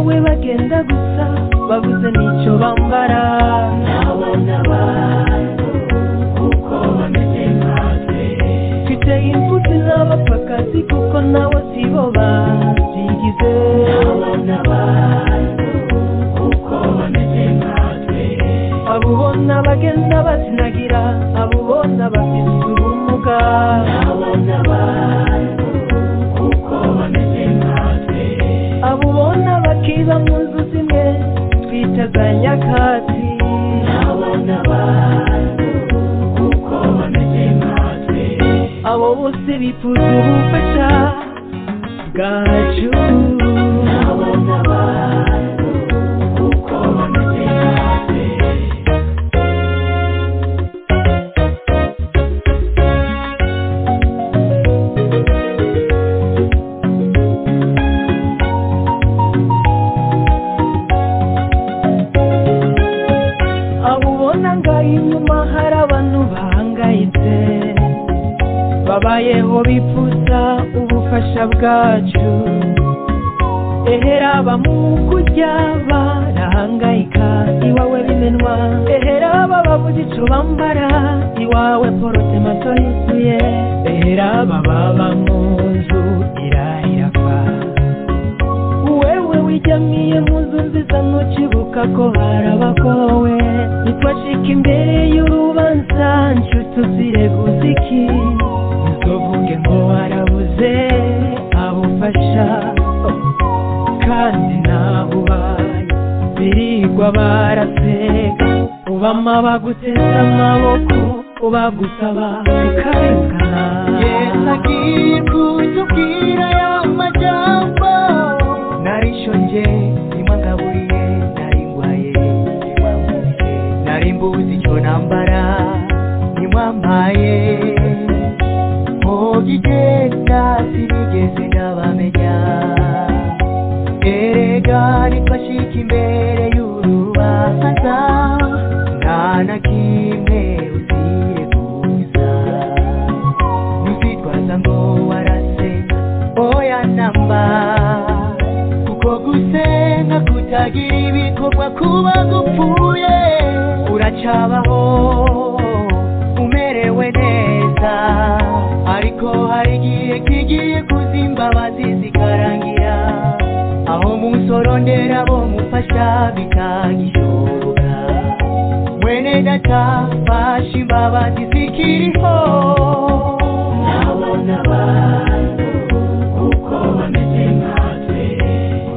bagenda gusa babuze n'icyo bambara nabona abantu kuko bameze nkatwe mfite imfuti n'abapfakazi kuko nabo si bo babyigize nabona abantu kuko bameze nkatwe abo ubona bagenda bazinagira abo ubona bafite ubumuga nabona abantu kuko bameze nkatwe abo ubona bakiba mu nzu zimwe twitaga nyakatsi nabona abantu kuko bameze nkatwe abo bose bifuza ubufasha bwacu nabona abantu kuko bameze nkatwe abo ubona ngaho inyuma hari abantu bahangayitse babayeho bipfuza ubufasha bwacu ehera bamugujya barahangayika iwawe bimenwa ehera bababuze icyo bambara iwawe porotomato yuzuye ehera bababa mu nzu irahira kwa wewe wijamie muzunziza ntukibuka ko harabakowe nitwacika imbere y'urubanza nshuti uzireguza iki ntuvuge ngo warabuze abufasha kandi nabubaye birigwa baraseka ubama baguteze amaboko ubagusaba ukarekana Yesagiye kutubwira ya majambo narishonje rimwe ngaburiye narindwaye nimwamuriye narimbuzi icyo nambara nimwampaye mugigenda sinigeze ndabamenya erega nifashika imbere y'urubanza nta na kimwe uzireguza ntuzitwaza ngo warase oya namba kuko gusenga kutagira ibikorwa kuba gupfuye uracabaho umerewe neza ariko hari igihe kigiye kuzimbabazi zikarangira aho musorondera bo mufasha bitagishoboka mwene data fasha imbabazi zikiriho nabona abantu kuko bameze nkatwe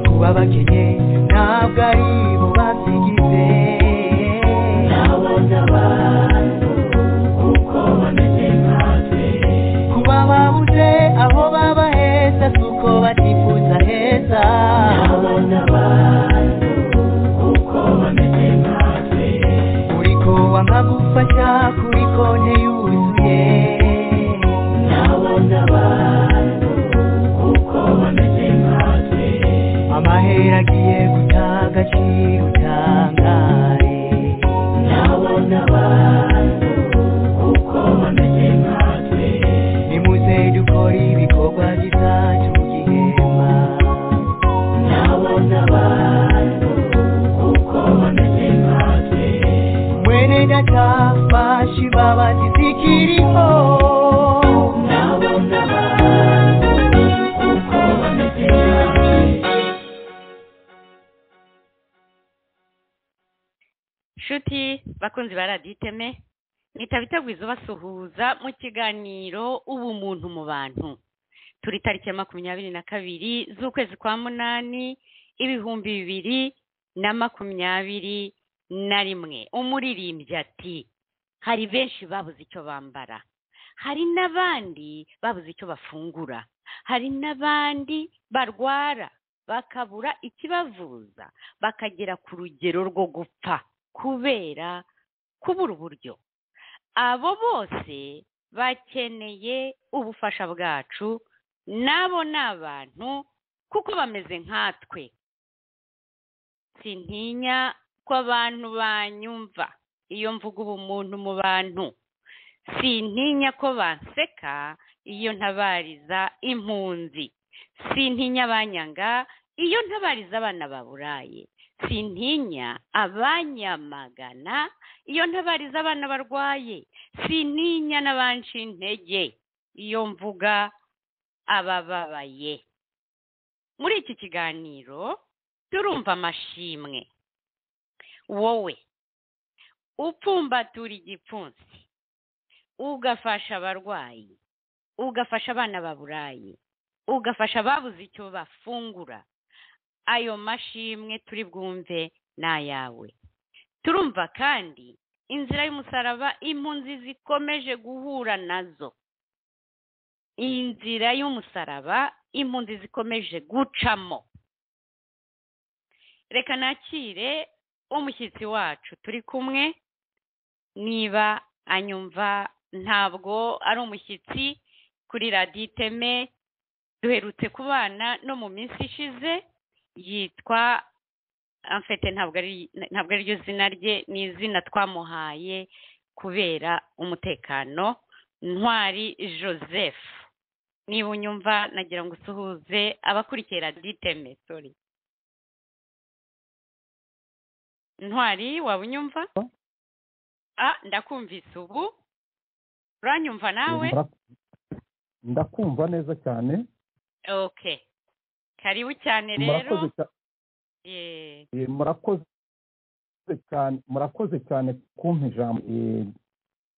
kuba bakenye ntabwo ari bo babyigize nabona abantu kuko bameze nkatwe kuba babuze aho baba heza si uko batifuza heza nabona abantu kuko bameze nkatwe uriko wanga gufasha kuri konte yuzuye nabona abantu kuko bameze nkatwe amahera agiye guta agaciro utangare nabona abantu kuko bameze nkatwe nimuze dukore ibikorwa bizacu gihema nabona abantu kuko bameze nkatwe mwene data fasha imbabazi zikiriho nabona abantu kuko bameze nkatwe nshuti bakunzi ba radiyo iteme mwitaba itegwiza ubasuhuza mu kiganiro ubumuntu mu bantu turi tariki ya makumyabiri na kabiri z'ukwezi kwa munani ibihumbi bibiri na makumyabiri na rimwe umuririmbyi ati hari benshi babuze icyo bambara hari n'abandi babuze icyo bafungura hari n'abandi barwara bakabura ikibavuza bakagera ku rugero rwo gupfa kubera kubura uburyo abo bose bakeneye ubufasha bwacu nabo ni abantu kuko bameze nkatwe sintinya ko abantu banyumva iyo mvuga ubumuntu mu bantu sintinya ko banseka iyo ntabariza impunzi sintinya abanyanga iyo ntabariza abana baburaye sintinya abanyamagana iyo ntabariza abana barwaye sintinya n'abanshi intege iyo mvuga abababaye muri iki kiganiro turumva amashimwe wowe upfumbatura igipfunsi ugafasha abarwayi ugafasha abana baburaye ugafasha ababuze icyo bafungura ayo mashimwe turi bwumve ni ayawe turumva kandi inzira y'umusaraba impunzi zikomeje guhura nazo iyi nzira y'umusaraba impunzi zikomeje gucamo reka nakire umushyitsi wacu turi kumwe niba anyumva ntabwo ari umushyitsi kuri radiyo iteme duherutse kubana no mu minsi ishize yitwa amfete ntabwo ari ntabwo ariryo zina rye ni izina twamuhaye kubera umutekano ntwari joseph niba unyumva nagira ngo usuhuze abakurikiye radiyo iteme sori ntwari waba unyumva ah ndakumvise ubu uranyumva nawe ndakumva neza cyane okay karibu cyane rero murakoze cya- Eh, eh, murakoze cyane murakoze cyane kumpa ijambo Eh,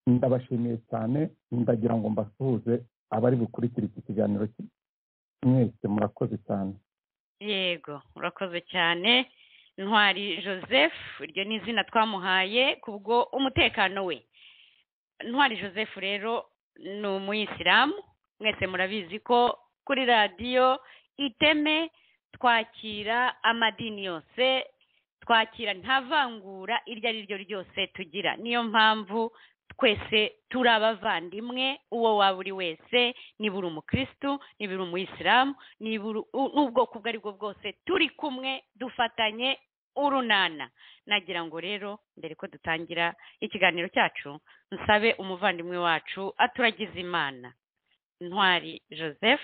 ndabashimiye cyane ndagira ngo mbasuhuze abari bukurikire iki kiganiro ki- mwese murakoze cyane yego urakoze cyane ntwari joseph iryo ni izina twamuhaye kubwo umutekano we ntwari joseph rero ni umuyisilamu mwese murabizi ko kuri radiyo iteme twakira amadini yose twakira nta vangura iryo ari ryo ryose tugira niyo mpamvu twese turi abavandimwe uwo waba uri wese niba uri umukirisitu niba uri umuyisilamu niba uri u- n'ubwoko ubwo ari bwo bwose turi kumwe dufatanye urunana nagira ngo rero mbere ko dutangira ikiganiro cyacu nsabe umuvandimwe wacu aturagize imana ntwari joseph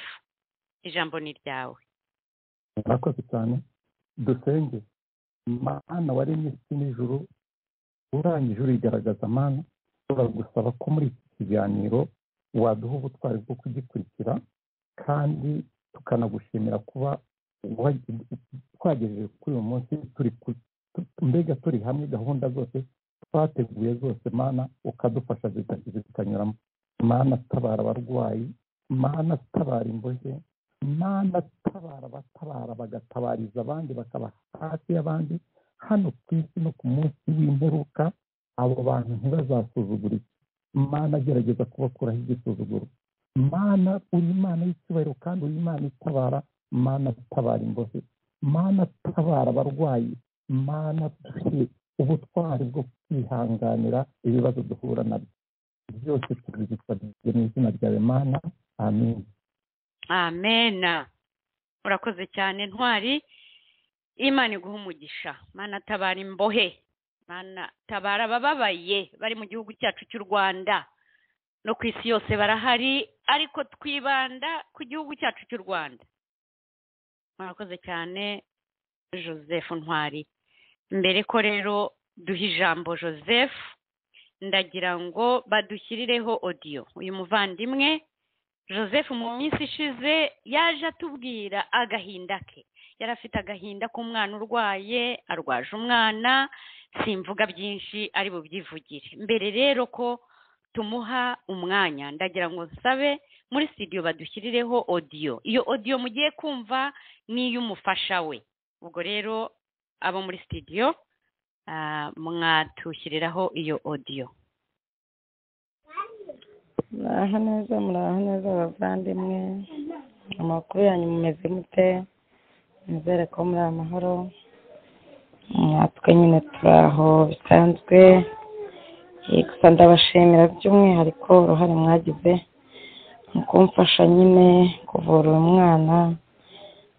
ijambo ni ryawe murakoze cyane dusenge mana waremye isi n'ijuru urangije urigaragaza mana turagusaba ko muri iki kiganiro waduha ubutwari bwo kugikurikira kandi tukanagushimira kuba wa- twagejeje kuri uyu munsi turi ku- tu- mbega turi hamwe gahunda zose twateguye zose mana ukadufasha zika- zikanyuramo mana tabara abarwayi mana tabara imbohe mana tabara abatabara bagatabariza abandi bakaba hafi y'abandi hano ku isi no ku munsi w'imperuka abo bantu ntibazasuzugurike mana gerageza kubakuraho igisuzuguro mana uri imana y'icyubahiro kandi uri imana itabara mana tabara imbohe mana tabara abarwayi mana tuhe ubutwari bwo kwihanganira ibibazo duhura nabyo byose tubigusabye mu izina ryawe mana amen amena urakoze cyane ntwari imana iguha umugisha mana tabara imbohe mana tabara abababaye bari mu gihugu cyacu cy'u rwanda no ku isi yose barahari ariko twibanda ku gihugu cyacu cy'u rwanda murakoze cyane joseph ntwari mbere ko rero duha ijambo joseph ndagira ngo badushyirireho odiyo uyu muvandimwe joseph mu minsi ishize yaje atubwira agahinda ke yari afite agahinda k'umwana urwaye arwaje umwana simvuga byinshi ari bubyivugire mbere rero ko tumuha umwanya ndagira ngo nsabe muri studio badushyirireho odiyo iyo odiyo mugiye kumva ni iy'umufasha we ubwo rero abo muri studio ah, mwatushyiriraho iyo odiyo muraho neza muraho neza abavandimwe amakuru yanyu mumeze mute nizere ko muri amahoro natwe nyine turi aho bisanzwe Eh, gusa ndabashimira by'umwihariko uruhare mwagize mu kumfasha nyine kuvura uyu mwana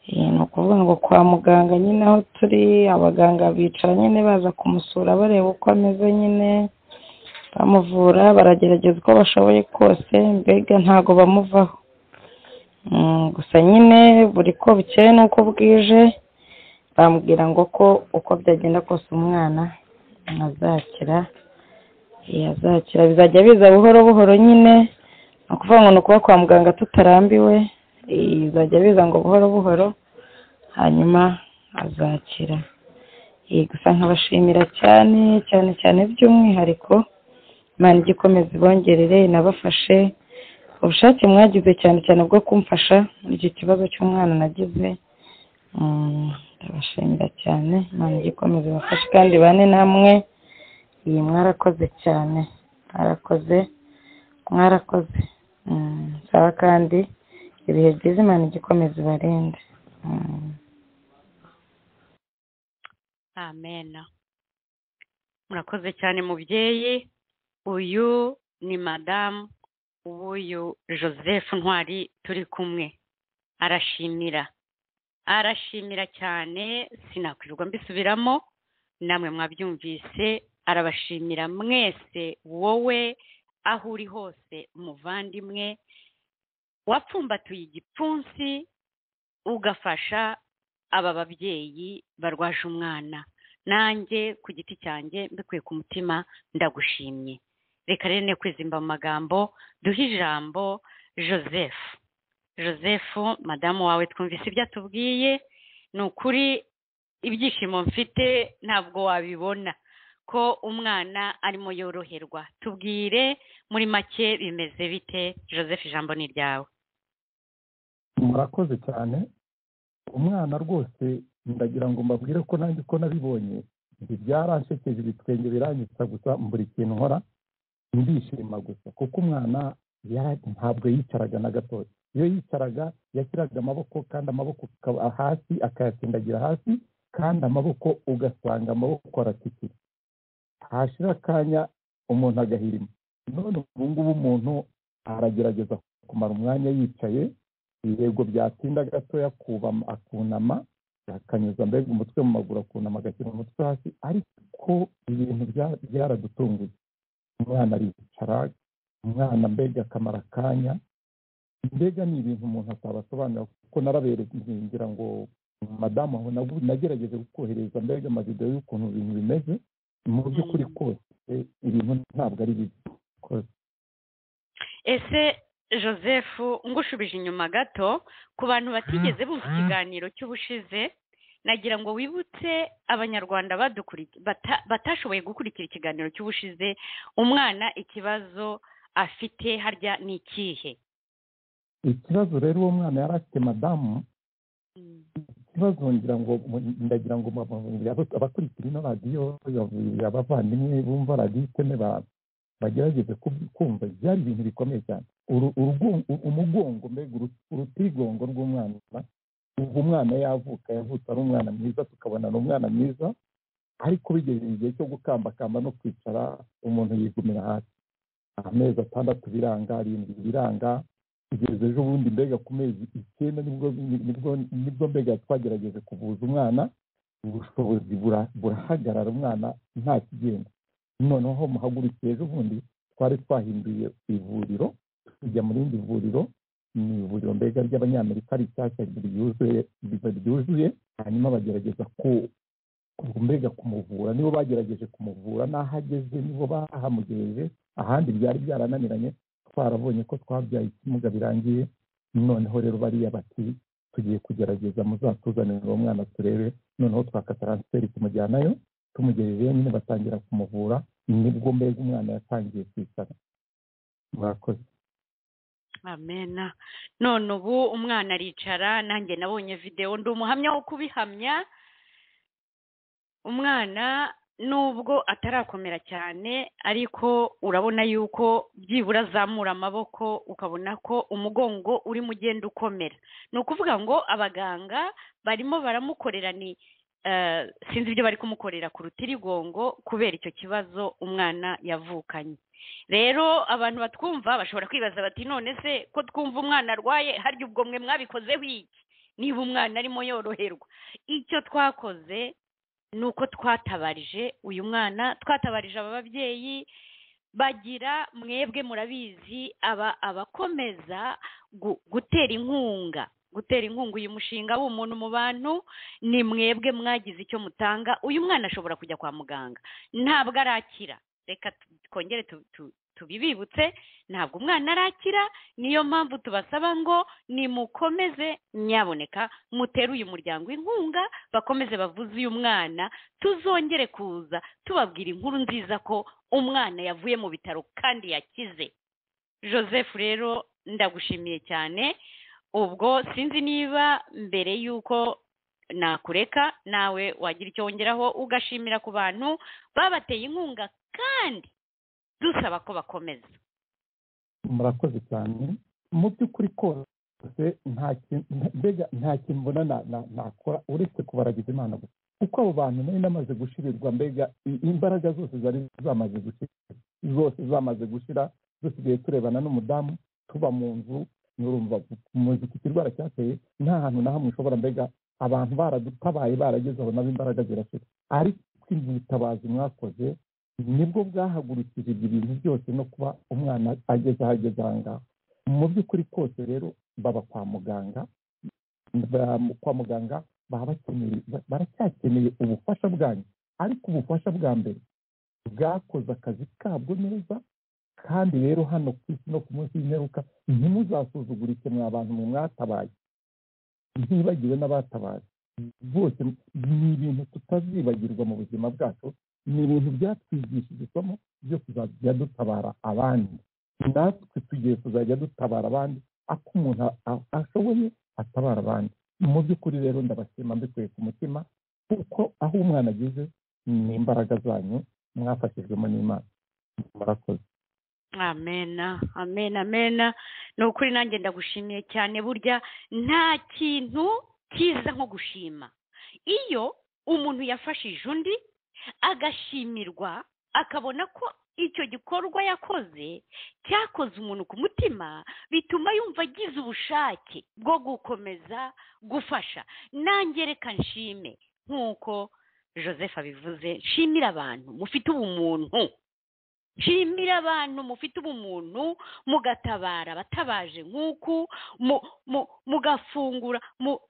Eh, ni ukuvuga ngo kwa muganga nyine aho turi abaganga bicara nyine baza kumusura bareba uko ameze nyine bamuvura baragerageza uko bashoboye kose mbega ntago bamuvaho Mm, gusa nyine buri ko bukeye n'uko bwije bamubwira ngo ko uko byagenda kose umwana azakira yazakira bizajya biza buhoro buhoro nyine ni ukuvuga ngo ni ukuba kwa muganga tutarambiwe eh, bizajya biza ngo buhoro buhoro hanyuma azakira Eh, gusa nkabashimira cyane cyane cyane by'umwihariko imana ijya ikomeza ibongerere inabafashe ubushake mwagize cyane cyane bwo kumfasha muri icyo kibazo cy'umwana nagize Mm, ndabashimira cyane imana ijya ikomeza ibafashe kandi bane namwe iyi mwarakoze cyane mwarakoze mwarakoze Mm, sawa kandi ibihe byiza imana ijya ikomeza ibarinde Mm. amen murakoze cyane mubyeyi uyu ni madamu w'uyu joseph ntwari turi kumwe arashimira arashimira cyane sinakwirirwa mbisubiramo namwe mwabyumvise arabashimira mwese wowe aho uri hose muvandimwe wapfumbatuye igipfunsi ugafasha aba babyeyi barwaje umwana nanjye ku giti cyanjye mbikuye ku mutima ndagushimye reka rero ne kwizimba mu magambo duhe ijambo joseph joseph madamu wawe twumvise ibyo atubwiye ni ukuri ibyishimo mfite ntabwo wabibona ko umwana arimo yoroherwa tubwire muri make bimeze bite joseph ijambo ni iryawe murakoze cyane umwana rwose ndagira ngo mbabwire ko nanjye uko nabibonye ibi byaranshekeje ibitwenge biranyitsa gusa mbura ikintu nkora ndishima gusa kuko umwana yara- ntabwo yicaraga na gatoya iyo yicaraga yashyiraga amaboko kandi amaboko akaba hasi akayatsindagira hasi kandi amaboko ugasanga amaboko aratikira hashira akanya umuntu agahirima none ubu ngubu umuntu aragerageza kumara umwanya yicaye yego byatinda gatoya akubama akunama akanyuza mbega umutwe mu maguru akunama agashyira umutwe hasi ariko ibintu bya- byaradutunguye umwana aricara umwana mbega akamara akanya mbega ni ibintu umuntu atabasobanurira kuko naraberetse ngira ngo madamu aho nagu- nagerageje kukohereza mbega amavidewo y'ukuntu ibintu bimeze mu by'ukuri kose ibintu ntabwo ari bibi kose ese joseph ngushubije inyuma gato ku bantu batigeze bumva ikiganiro cy'ubushize nagira ngo wibutse abanyarwanda badukuri- bata- batashoboye gukurikira ikiganiro cy'ubushize umwana ikibazo afite harya ni ikihe ikibazo rero uwo mwana yari afite madamu ikibazo ngira ngo ndagira ngo mababiri abo- abakurikira ino radiyo babiri abavandimwe bumva radiyo iteme ba- bagerageze ku- kumva byari ibintu bikomeye cyane Uru- urugo- u- umugongo mbega uru- urutigongo rw'umwana ubu umwana yavuka yavutse ari umwana mwiza tukabona ni umwana mwiza ariko bigeze igihe cyo gukambakamba no kwicara umuntu yigumira hasi amezi atandatu biranga arindwi biranga kugeza ejo bundi mbega ku mezi icyenda nibwo nibwo nibwo mbega twagerageje kuvuza umwana ubushobozi bura- burahagarara umwana nta kigenda noneho muhagurukiye ejo bundi twari twahinduye ivuriro tujya mu rindi vuriro ni ivuriro mbega ry'abanyamerika rishyashya ryuzuye riba ryuzuye hanyuma bagerageza ku ku- mbega kumuvura nibo bagerageje kumuvura n'aho ageze nibo bahamugejeje ahandi byari byarananiranye twarabonye ko twabyaye ikimuga birangiye noneho rero bariya bati tugiye kugerageza muzatuzanire uwo mwana turebe noneho twaka taransiferi tumujyanayo tumugejejeyo nyine batangira kumuvura nibwo mbega umwana yatangiye kwicara murakoze amena none ubu umwana aricara nanjye nabonye videwo ndi umuhamya wo kubihamya umwana nubwo atarakomera cyane ariko urabona yuko byibura azamura amaboko ukabona ko umugongo urimo ugenda ukomera ni ukuvuga ngo abaganga barimo baramukorera ni eh, sinzi ibyo bari kumukorera ku rutirigongo kubera icyo kibazo umwana yavukanye rero abantu batwumva bashobora kwibaza bati none se ko twumva umwana arwaye harya ubwo mwe mwabikozeho iki niba umwana arimo yoroherwa icyo twakoze ni uko twatabarije uyu mwana twatabarije aba babyeyi bagira mwebwe murabizi aba abakomeza gu- gutera inkunga gutera inkunga uyu mushinga w'umuntu mu bantu ni mwebwe mwagize icyo mutanga uyu mwana ashobora kujya kwa muganga ntabwo arakira reka tu- twongere tu- tu- tubibibutse ntabwo umwana arakira niyo mpamvu tubasaba ngo nimukomeze nyaboneka mutere uyu muryango inkunga bakomeze bavuze uyu mwana tuzongere kuza tubabwira inkuru nziza ko umwana yavuye mu bitaro kandi yakize joseph rero ndagushimiye cyane ubwo sinzi niba mbere y'uko nakureka nawe wagira icyo wongeraho ugashimira ku bantu babateye inkunga kandi dusaba ko bakomeza murakoze cyane mu by'ukuri kose nta kintu mbega nta kintu mbona na- na- nakora uretse kubaragiza imana gusa kuko abo bantu nari namaze gushirirwa mbega i- imbaraga zose zari zamaze gushira zose zamaze gushira dusigaye turebana n'umudamu tuba mu nzu nurumva muzi iki kirwara cyateye nta hantu na hamwe ushobora mbega abantu baradutabaye barageze aho nabo imbaraga zirashira ariko ibi butabazi mwakoze nibwo bwahagurukije ibyo bintu byose no kuba umwana ageze aho ageze aha ngaha mu by'ukuri kose rero baba kwa muganga ba- kwa muganga baba bakeneye ba- baracyakeneye ubufasha bwanyu ariko ubufasha bwa mbere bwakoze akazi kabwo neza kandi rero hano ku isi no ku munsi w'imperuka ntimuzasuzugurike mwa bantu mwe mwatabaye ntibagiwe n'abatabaye bose ni ibintu tutazibagirwa mu buzima bwacu ni ibintu byatwigishije isomo byo kuzajya dutabara abandi natwe tugiye kuzajya dutabara abandi ako umuntu a- a- ashoboye atabara abandi mu by'ukuri rero ndabashima mbikuye ku mutima kuko aho umwana ageze ni imbaraga zanyu mwafashijwemo n'imana murakoze amena amena amena ni ukuri nanjye ndagushimiye cyane burya nta kintu cyiza nko gushima iyo umuntu yafashije undi agashimirwa akabona ko icyo gikorwa yakoze cyakoze umuntu ku mutima bituma yumva agize ubushake bwo gukomeza gufasha nanjye reka nshime nk'uko joseph abivuze nshimira abantu mufite ubumuntu nshimira abantu mufite ubumuntu mugatabara abatabaje nk'uku mu- mu- mugafungura mu-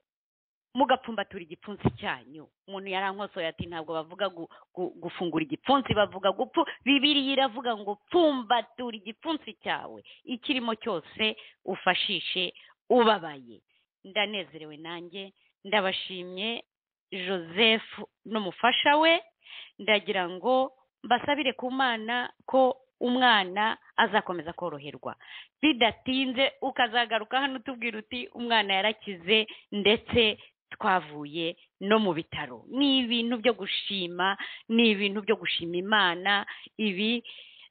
mugapfumbatura igipfunsi cyanyu umuntu yarankosoye ati ntabwo bavuga gu- gu- gufungura igipfunsi bavuga gupfu bibiriya iravuga ngo pfumbatura igipfunsi cyawe ikirimo cyose ufashishe ubabaye ndanezerewe nanjye ndabashimye joseph n'umufasha we ndagira ngo mbasabire ku mana ko umwana azakomeza koroherwa bidatinze ukazagaruka hano utubwira uti umwana yarakize ndetse twavuye no mu bitaro ni ibintu byo gushima ni ibintu byo gushima imana ibi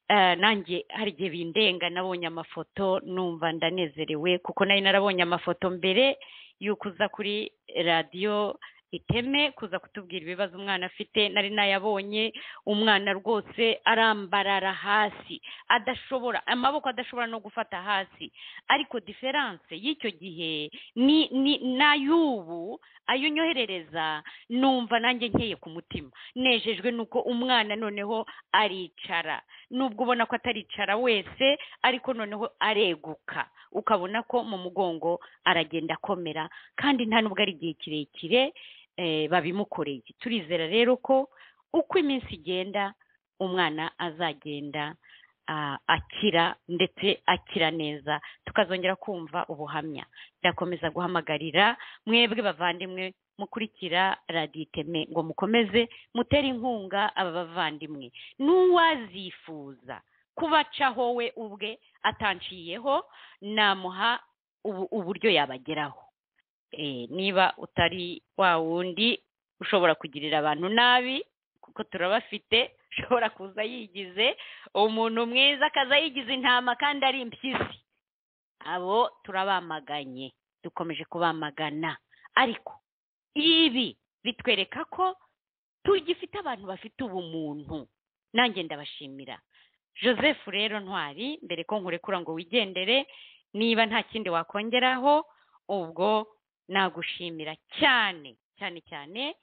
eh, nanjye hari igihe bindenga nabonye amafoto numva ndanezerewe kuko nari narabonye amafoto mbere y'uko uza kuri radiyo iteme kuza kutubwira ibibazo umwana afite nari nayabonye umwana rwose arambarara hasi adashobora amaboko adashobora no gufata hasi ariko diferanse y'icyo gihe ni ni n'ay'ubu ayo nyoherereza numva nanjye nkeye ku mutima nejejwe nuko umwana noneho aricara nubwo ubona ko ataricara wese ariko noneho areguka ukabona ko mu mugongo aragenda akomera kandi nta nubwo ari igihe kirekire eh, babimukoreye turizera rero ko uko iminsi igenda umwana azagenda ah, akira ndetse akira neza tukazongera kumva ubuhamya ndakomeza guhamagarira mwebwe bavandimwe mukurikira radiyo iteme ngo mukomeze mutere inkunga aba bavandimwe n'uwazifuza kubacaho we ubwe atanciyeho namuha ubu- uburyo yabageraho Eh, niba utari wa wundi ushobora kugirira abantu nabi kuko turabafite ushobora kuza yigize umuntu mwiza akaza yigize intama kandi ari impyisi abo turabamaganye dukomeje kubamagana ariko ibi bitwereka ko tugifite abantu bafite ubumuntu nanjye ndabashimira joseph rero ntwari mbere ko nkurekura ngo wigendere niba nta kindi wakongeraho ubwo nagushimira cyane cyane cyane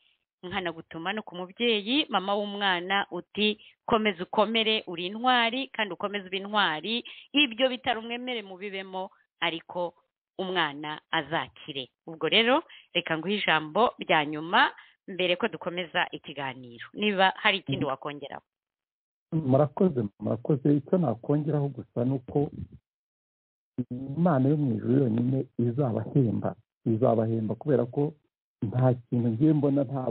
nkanagutuma no ku mubyeyi mama w'umwana uti komeza ukomere uri intwari kandi ukomeze uba intwari ibyo bitaro umwemere mubibemo ariko umwana azakire ubwo rero reka nguhe ijambo rya nyuma mbere ko dukomeza ikiganiro niba hari ikindi wakongeraho murakoze murakoze icyo nakongeraho gusa ni uko imana yo mu ijuru yonyine izabahemba izabahemba kubera ko nta kintu ngiye mbona nta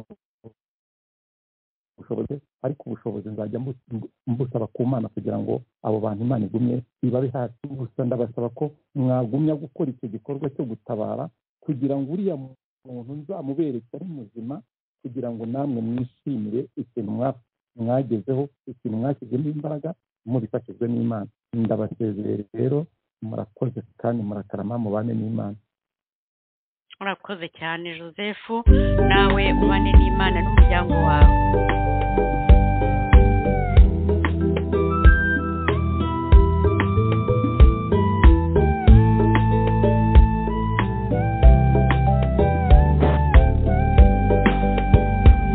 bushobozi ariko ubushobozi nzajya mbu- mbusaba ku mana kugira ngo abo bantu imana igumye ibabe hafi gusa ndabasaba ko mwagumya gukora icyo gikorwa cyo gutabara kugira ngo uriya muntu nzamubereke ari muzima kugira ngo namwe mwishimire ikintu mwa- mwagezeho ikintu mwashyizemo imbaraga mubifashijwe n'imana ndabasezerere rero murakoze kandi murakarama mubane n'imana urakoze cyane joseph nawe ubane n'imana n'umuryango wawe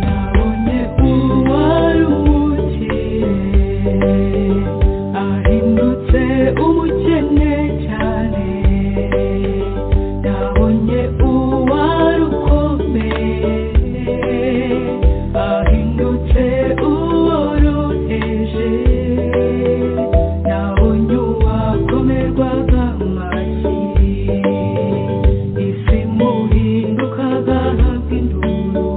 Nabonye uwari umukire ahindutse umukene cyane nabonye uwari ukomeye ahindutse uworoheje nabonye uwakomerwaga amashyi isi muhindukaga nk'induru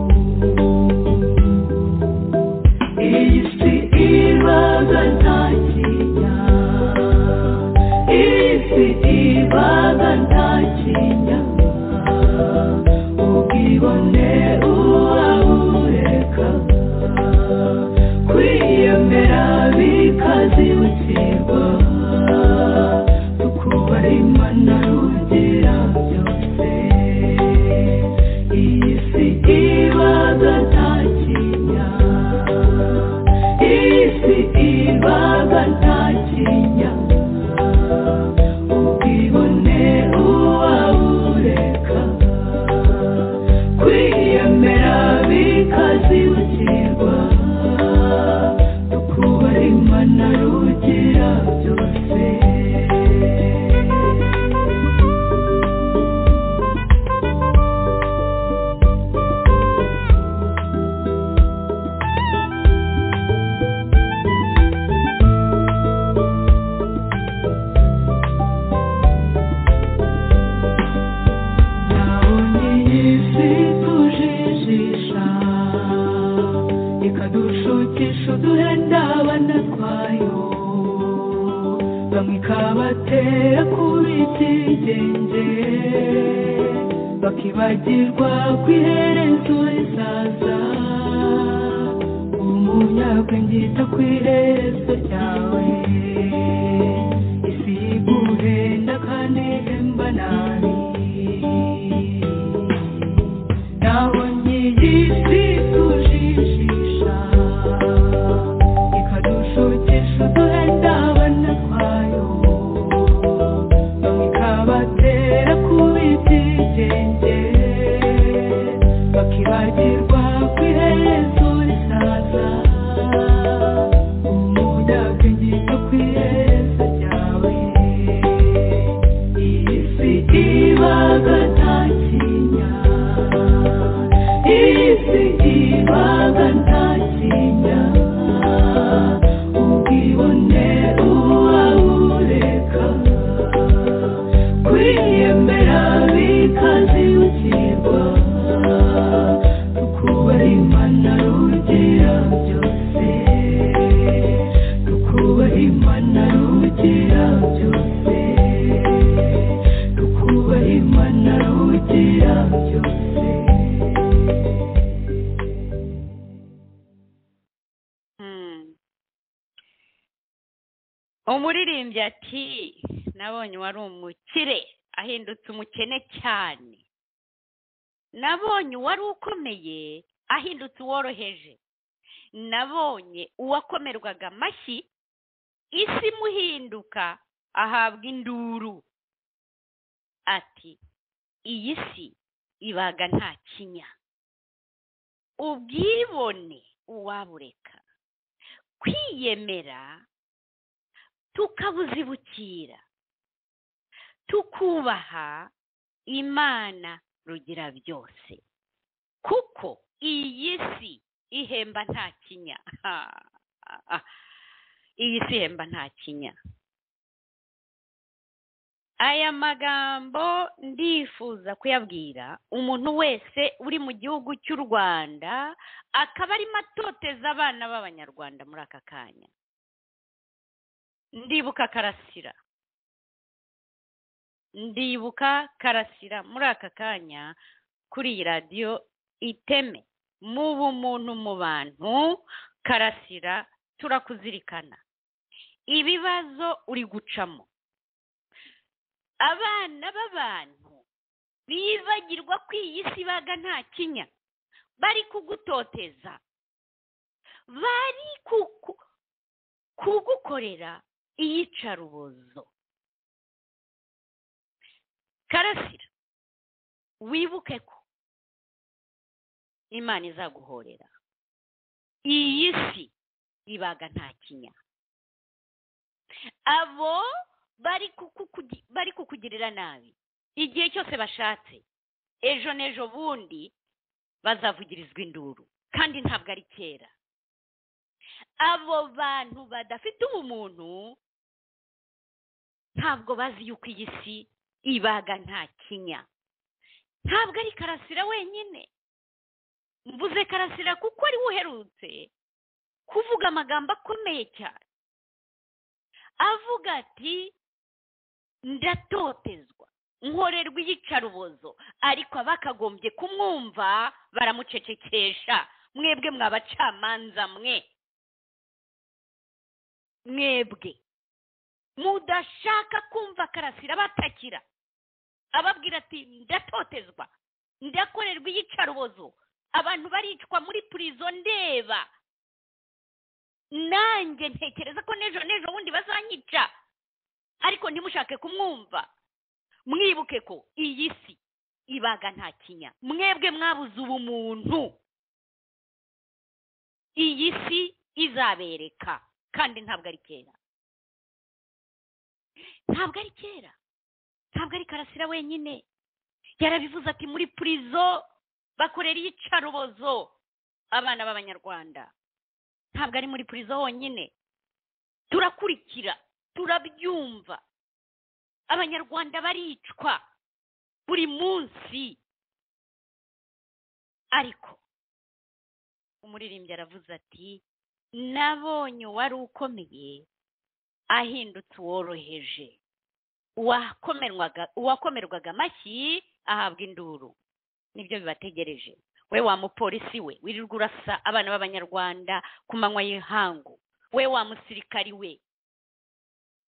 iyi si ibaga nta kinya iyi si ibaga nta kinya ubwibone uwabureka kwiyemera bikazibukirwa tukubaha imana rugira byose iyi si ibaga nta kinya isi ibaga nta kinya ubwibone uwabureka kwiyemera bikazibukirwa tukubaha imana rugira byose nabonye isi tujijisha ikadushukisha uduhenda abana twayo bamwe ikabatera kuba ibyigenge bakibagirwa ku iherezo rizaza umunyabwenge yita ku iherezo ryawe isi yiguhenda kandi ihemba nabi nabonye iyi si tujijisha ikadushukisha uduhenda abana twayo bamwe ikabatera kuba ibyigenge bakibagirwa ku iherezo risaza umudabwenge yo ku iherezo ryawe iyi si ibaga nta kinya iyi si ibaga nta kinya ubwibone uwabureka kwiyemera bikazibukirwa tukubaha imana rugira byose tukubaha imana rugira byose tukubaha imana rugira byose Hmm. umuririmbyi ati nabonye uwari umukire ahindutse umukene cyane nabonye uwari ukomeye ahindutse uworoheje nabonye uwakomerwaga amashyi isi imuhinduka ahabwa induru ati iyi si ibaga nta kinya ubwibone uwabureka kwiyemera tukabuzibukira tukubaha imana rugira byose kuko iyi si ihemba nta kinya iyi si ihemba nta kinya aya magambo ndifuza kuyabwira umuntu wese uri mu gihugu cy'u rwanda akaba arimo atoteza abana b'abanyarwanda muri aka kanya ndibuka karasira ndibuka karasira muri aka kanya kuri iyi radiyo iteme mu bumuntu mu bantu karasira turakuzirikana ibibazo uri gucamo abana b'abantu bibagirwa ko iyi si baga nta kinya bari kugutoteza bari kuku- kugukorera iyicarubozo karasira wibuke ko imana izaguhorera iyi si ibaga nta kinya abo bari kukukugi- bari kukugirira nabi igihe cyose bashatse ejo n'ejo bundi bazavugirizwa induru kandi ntabwo ari kera abo bantu badafite ubumuntu ntabwo bazi yuko iyi si ibaga nta kinya ntabwo ari karasira wenyine mvuze karasira kuko ari we uherutse kuvuga amagambo akomeye cyane avuga ati ndatotezwa nkorerwa iyicarubozo ariko abakagombye kumwumva baramucecekesha mwebwe mwabacamanza mwe mwebwe mudashaka kumva karasira batakira ababwira ati ndatotezwa ndakorerwa iyicarubozo abantu baricwa muri purizo ndeba nanjye ntekereza ko n'ejo n'ejo bundi bazanyica ariko ntimushake kumwumva mwibuke ko iyi si ibaga nta kinya mwebwe mwabuze ubumuntu iyi si izabereka kandi ntabwo ari kera ntabwo ari kera ntabwo ari karasira wenyine yarabivuze ati muri purizo bakorera iyicarubozo abana b'abanyarwanda ntabwo ari muri purizo honyine turakurikira turabyumva abanyarwanda baricwa buri munsi ariko umuririmbyi aravuze ati nabonye uwari ukomeye ahindutse uworoheje uwakomerwaga uwakomerwaga amashyi ahabwa induru nibyo bibategereje we wa mupolisi we wirirwa urasa abana b'abanyarwanda ku manywa y'ihangu we wa musirikari we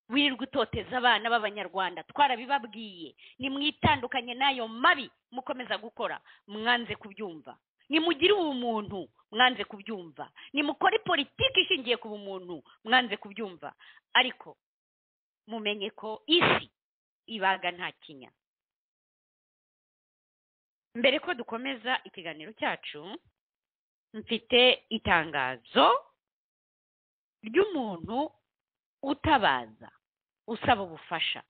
wirirwa utoteza abana b'abanyarwanda twarabibabwiye nimwitandukanye n'ayo mabi mukomeza gukora mwanze kubyumva nimugire ubumuntu mwanze kubyumva nimukore politiki ishingiye ku bumuntu mwanze kubyumva ariko mumenye ko isi ibaga nta kinya mbere ko dukomeza ikiganiro cyacu mfite itangazo ry'umuntu utabaza usaba ubufasha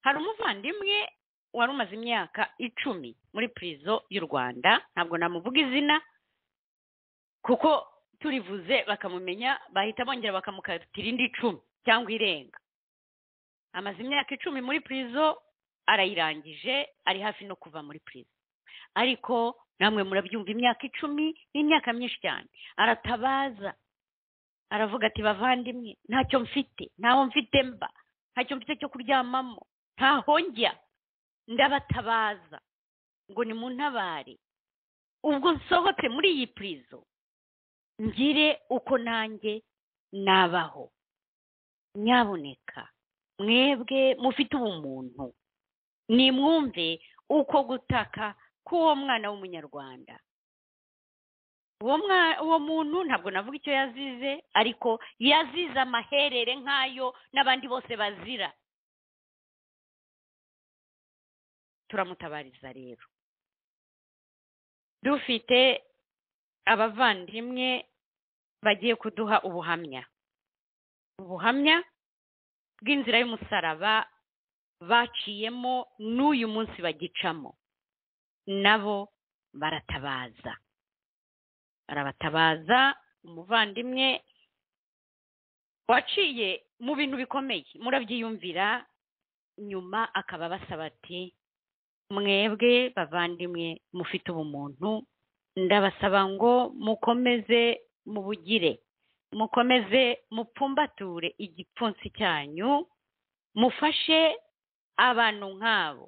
hari umuvandimwe wari umaze imyaka icumi muri purizo y'u rwanda ntabwo namuvuga izina kuko turivuze bakamumenya bahita bongera bakamukatira indi icumi cyangwa irenga amaze imyaka icumi muri purizo arayirangije ari hafi no kuva muri purizo ariko namwe murabyumva imyaka icumi ni imyaka myinshi cyane aratabaza aravuga ati bavandimwe ntacyo mfite ntaho mfite mba ntacyo mfite cyo kuryamamo ntaho njya ndabatabaza ngo ni mu ntabare ubwo nsohotse muri iyi purizo ngire uko nanjye nabaho nyaboneka mwebwe mufite ubumuntu nimwumve uko gutaka k'uwo mwana w'umunyarwanda uwo mwa- uwo muntu ntabwo navuga icyo yazize ariko yazize amaherere nk'ayo n'abandi bose bazira turamutabariza rero dufite abavandimwe bagiye kuduha ubuhamya ubuhamya bw'inzira y'umusaraba baciyemo n'uyu munsi bagicamo nabo baratabaza barabatabaza umuvandimwe waciye mu bintu bikomeye murabyiyumvira nyuma akaba abasaba ati mwebwe bavandimwe mufite ubumuntu ndabasaba ngo mukomeze mubugire mukomeze mupfumbature igipfunsi cyanyu mufashe abantu nk'abo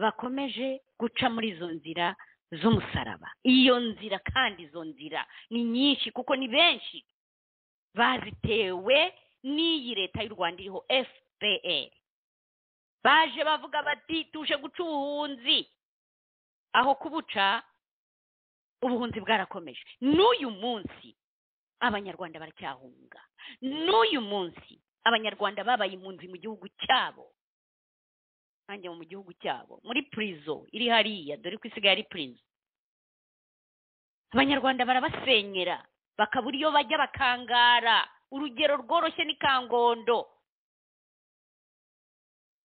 bakomeje guca muri izo nzira z'umusaraba iyo nzira kandi izo nzira ni nyinshi kuko ni benshi bazitewe n'iyi leta y'u rwanda iriho fpr baje bavuga bati tuje guca ubuhunzi aho kubuca ubuhunzi bwarakomeje n'uyu munsi abanyarwanda baracyahunga n'uyu munsi abanyarwanda babaye impunzi mu gihugu cyabo nanjye mu gihugu cyabo muri purizo iri hariya dore ko isigaye ari purizo abanyarwanda barabasenyera bakabura iyo bajya bakangara urugero rworoshye ni kangondo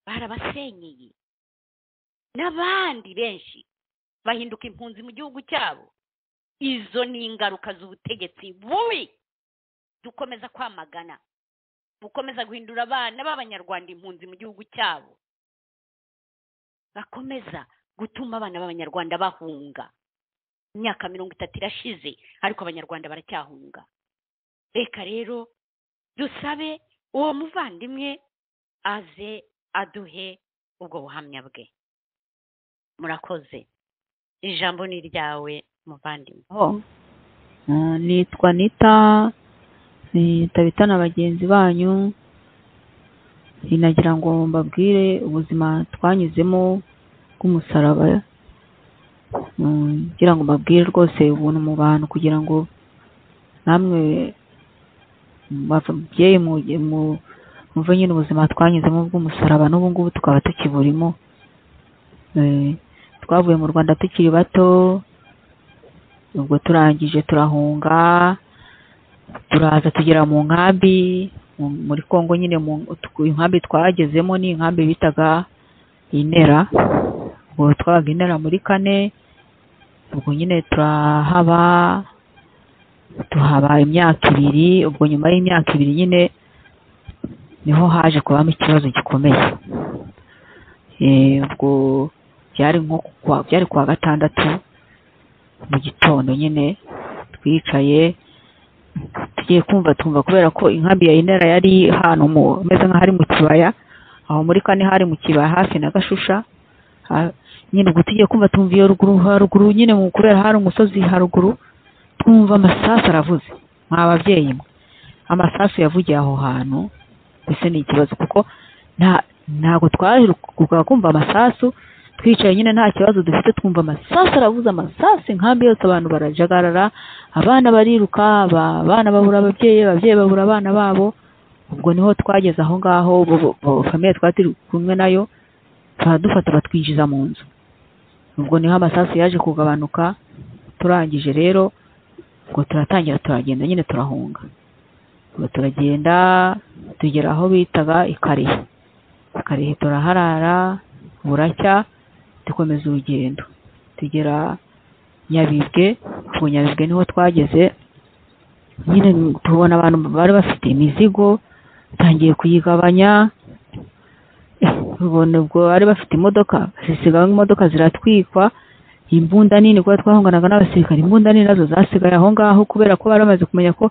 barabasenyeye n'abandi benshi bahinduka impunzi mu gihugu cyabo izo ni ingaruka z'ubutegetsi bubi dukomeza kwamagana gukomeza guhindura abana b'abanyarwanda impunzi mu gihugu cyabo bakomeza gutuma abana b'abanyarwanda bahunga imyaka mirongo itatu irashize ariko abanyarwanda baracyahunga reka rero dusabe uwo muvandimwe aze aduhe ubwo buhamya bwe murakoze ijambo ni iryawe muvandimwe nitwa nita nitabita na bagenzi banyu sinagira ngo mbabwire ubuzima twanyuzemo bw'umusaraba Mm, ngira ngo mbabwire rwose ubuntu mu bantu kugira ngo namwe mubyeyi muve nyine ubuzima twanyuzemo bw'umusaraba n'ubu ngubu tukaba tukiburimo Eh, twavuye mu rwanda tukiri bato ubwo turangije turahunga turaza tugera mu nkambi mu- muri congo nyine mu- tw- inkambi twagezemo ni inkambi bitaga inera ubwo twabaga inera muri kane ubwo nyine turahaba tuhaba imyaka ibiri ubwo nyuma y'imyaka ibiri nyine niho haje kubamo ikibazo gikomeye Eh, ubwo byari nko ku kwa- byari ku wa gatandatu mu gitondo nyine twicaye tugiye kumva tumva kubera ko inkambi ya inera yari ahantu mu umeze nk'aho ari mu kibaya aho muri kane hari mu kibaya hafi na gashusha Ha- nyine ubwo tugiye kumva tumva iyo ruguru haruguru nyine mu kubera hari umusozi haruguru twumva amasasu aravuze mwa babyeyi mwe amasasu yavugiye aho hantu mbese ni ikibazo kuko nta ntabwo twaherukaga kumva amasasu twicaye nyine nta kibazo dufite twumva amasasu aravuze amasasu inkambi yose abantu barajagarara abana bariruka aba- abana babura ababyeyi ababyeyi babura abana babo ubwo niho twageze aho ngaho bo- bo- famiye twari turi kumwe nayo turadufata batwinjiza mu nzu ubwo niho amasasu yaje kugabanuka turangije rero ubwo turatangira turagenda nyine turahunga ubwo turagenda tugera aho bitaga ikarihe ikarihe turaharara buracya dukomeza urugendo tugera nyabibwe ubwo nyabibwe niho twageze nyine tubona abantu bari bafite imizigo tangiye kuyigabanya Eh, ubona ubwo bari bafite imodoka zisigaye imodoka ziratwikwa imbunda nini kuba twahunganaga n'abasirikare imbunda nini nazo zasigaye aho ngaho kubera ko bari bamaze kumenya ko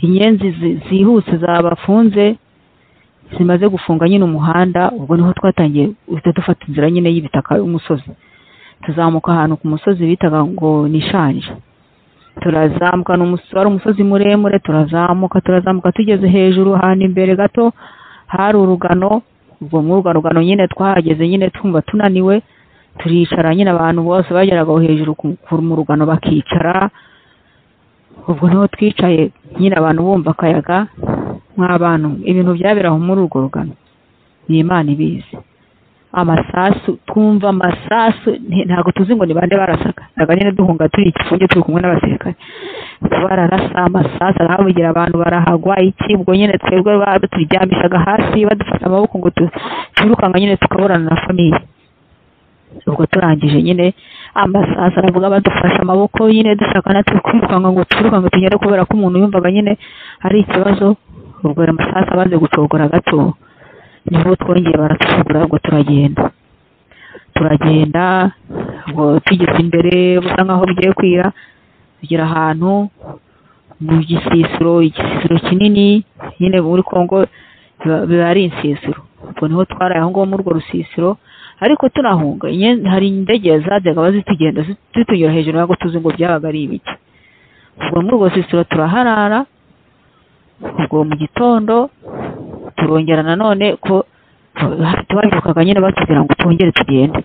inyenzi zi- zihuse zabafunze zimaze gufunga nyine umuhanda ubwo niho twatangiye duhita dufata inzira nyine y'ibitaka y'umusozi tuzamuka ahantu ku musozi bitaga ngo ni shanje turazamuka ni umusozi wari umusozi muremure turazamuka turazamuka tugeze hejuru ahantu imbere gato hari urugano ubwo muri urwo rugano nyine twahageze nyine twumva tunaniwe turicara nyine abantu bose bageraga aho hejuru ku- ku- mu rugano bakicara ubwo niho twicaye nyine abantu bumva akayaga nk'abantu ibintu byabera aho muri urwo rugano ni imana ibizi amasasu twumva amasasu nti- ntabwo tuzi ngo ni bande barasaga ntabwo nyine duhunga turi igifunge turi kumwe n'abasirikare bararasa amasasu arahabugira abantu barahagwa iki ubwo nyine twebwe baturyamishaga hasi badufata amaboko ngo tu- twirukanga nyine tukaburana na famiye ubwo turangije nyine amasazi aravuga badufashe amaboko nyine dushaka natwe kwirukanka ngo twirukanke tugere kubera ko umuntu yumvaga nyine ari ikibazo ubwo ayo masazi amaze gucogora gato niho twongeye baratucogora ubwo turagenda turagenda ubwo tugeze imbere busa nk'aho bugiye kwira tugera ahantu mu gisisiro igisisiro kinini nyine muri kongo biba biba ari insisiro ubwo niho twaraye aho ngaho muri urwo rusisiro ariko turahunga inye- hari indege zajyaga zitugenda zitunyura hejuru ntabwo tuzi ngo byabaga ari ibiki ubwo muri urwo rusisiro turaharara ubwo mu gitondo turongera nanone ko tubabyukaga nyine batubwira ngo twongere tugende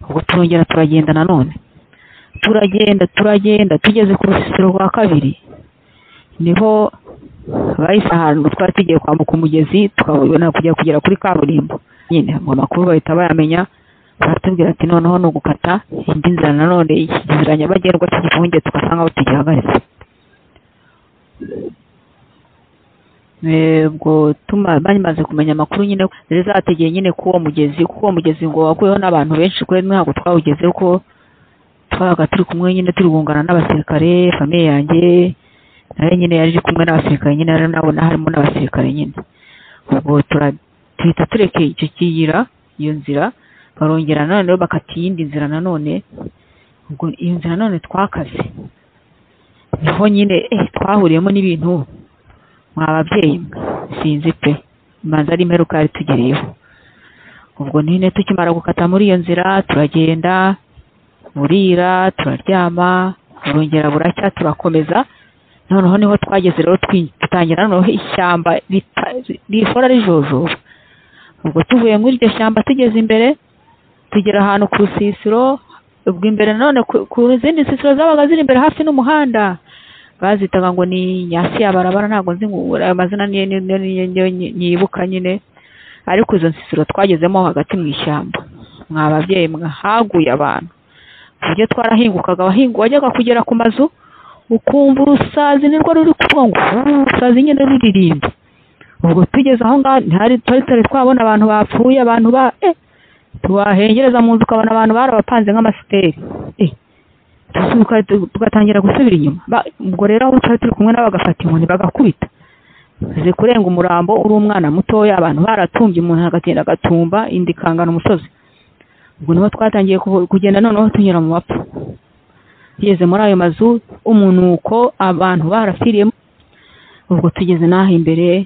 ubwo turongera turagenda nanone turagenda turagenda tugeze ku rusisiro rwa kabiri niho bahise ahantu twari tugiye kwambuka umugezi tukabona kujya kugera kuri kaburimbo nyine ngo amakuru bahita bayamenya baratubwira ati noneho ni ugukata indi nzira nanone iki nzira nyabagendwa cy'igifunge tugasa nk'aho tugihagaritse Eh, ubwo tuma bamaze kumenya amakuru nyine zari zategeye nyine k'uwo mugezi kuko uwo mugezi ngo wakuyeho n'abantu benshi kuri ntabwo twawugeze ko twabaga turi kumwe nyine turi kungana n'abasirikare famiye yanjye nayo nyine yari iri kumwe n'abasirikare nyine rero nabona harimo n'abasirikare nyine ubwo tura- tuhita turekeye icyo kiyira iyo nzira barongera nanone rero bakata iyindi nzira nanone ubwo iyo nzira nanone twakaze niho nyine eh, twahuriyemo n'ibintu mwa babyeyi mwe sinzi pe imanza ari imperuka yari tugereyeho ubwo nyine tukimara gukata muri iyo nzira turagenda burira turaryama burongera buracya turakomeza noneho niho twageze rero twi- dutangira noneho ishyamba rita- rihora rijojoba ubwo tuvuye muri iryo shyamba tugeze imbere tugera ahantu ku rusisiro ubwo imbere nanone ku- ku zindi nsisiro zabaga ziri imbere hafi n'umuhanda bazitaga ngo ni nyasi ya barabara ntabwo nzi ngo ayo mazina niyo niyo- niyo- niyo- niyo nyi- nyibuka nyine ariko izo nsisiro twagezemo hagati mu ishyamba mwa babyeyi mwe haguye abantu ku buryo twarahingukaga abahingu wajyaga kugera ku mazu ukumva urusazi nirwo ruri kuvuga ngo "Uu, urusazi nyine ruririmba ubwo tugeze aho ngaho ntihari twari tutari twabona abantu bapfuye abantu ba eh tuwahengereza mu nzu ukabona abantu barabapanze nk'amasiteri eh tuzuka tugatangira gusubira inyuma Ba- ubwo rero aho twari turi kumwe nabo bagafata inkoni bagakubita ze kurenga umurambo uri umwana mutoya abantu baratumbye umuntu agatinda agatumba indi ikangana umusozi ubwo niho twatangiye kuvu- kugenda noneho tunyura mu bapfu tugeze muri ayo mazu umunuko abantu barafiriyemo ubwo tugeze n'aho imbere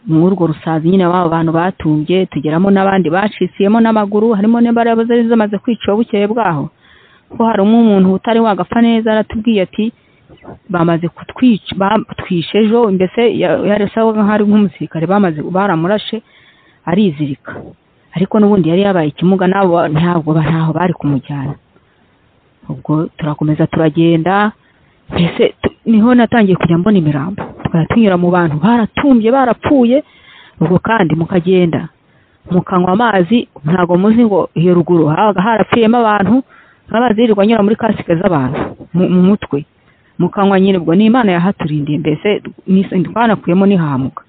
muri urwo rusazi nyine wabo bantu batumbye tugeramo n'abandi bacitsiyemo n'amaguru harimo n'imbaraga zari zimaze kwica bukeye bwaho ko harimo umuntu utari wagapfa neza aratubwiye ati bamaze kutwica batwishe ejo mbese ya- yarasabaga nkaho ari nk'umusirikare bamaze baramurashe arizirika ariko n'ubundi yari yabaye ikimuga nabo ntabwo ba- ntaho bari kumujyana ubwo turakomeza turagenda mbese tu- niho natangiye kujya mbona imirambo tukajya tunyura mu bantu baratumbye barapfuye ubwo kandi mukagenda mukanywa amazi ntabwo muzi ngo iyo ruguru habaga harapfuyemo abantu amazi yirirwa anyura muri kasike z'abantu mu mu mutwe mukanywa nyine ubwo ni imana yahaturindiye mbese ni- twanakuyemo ntihamuka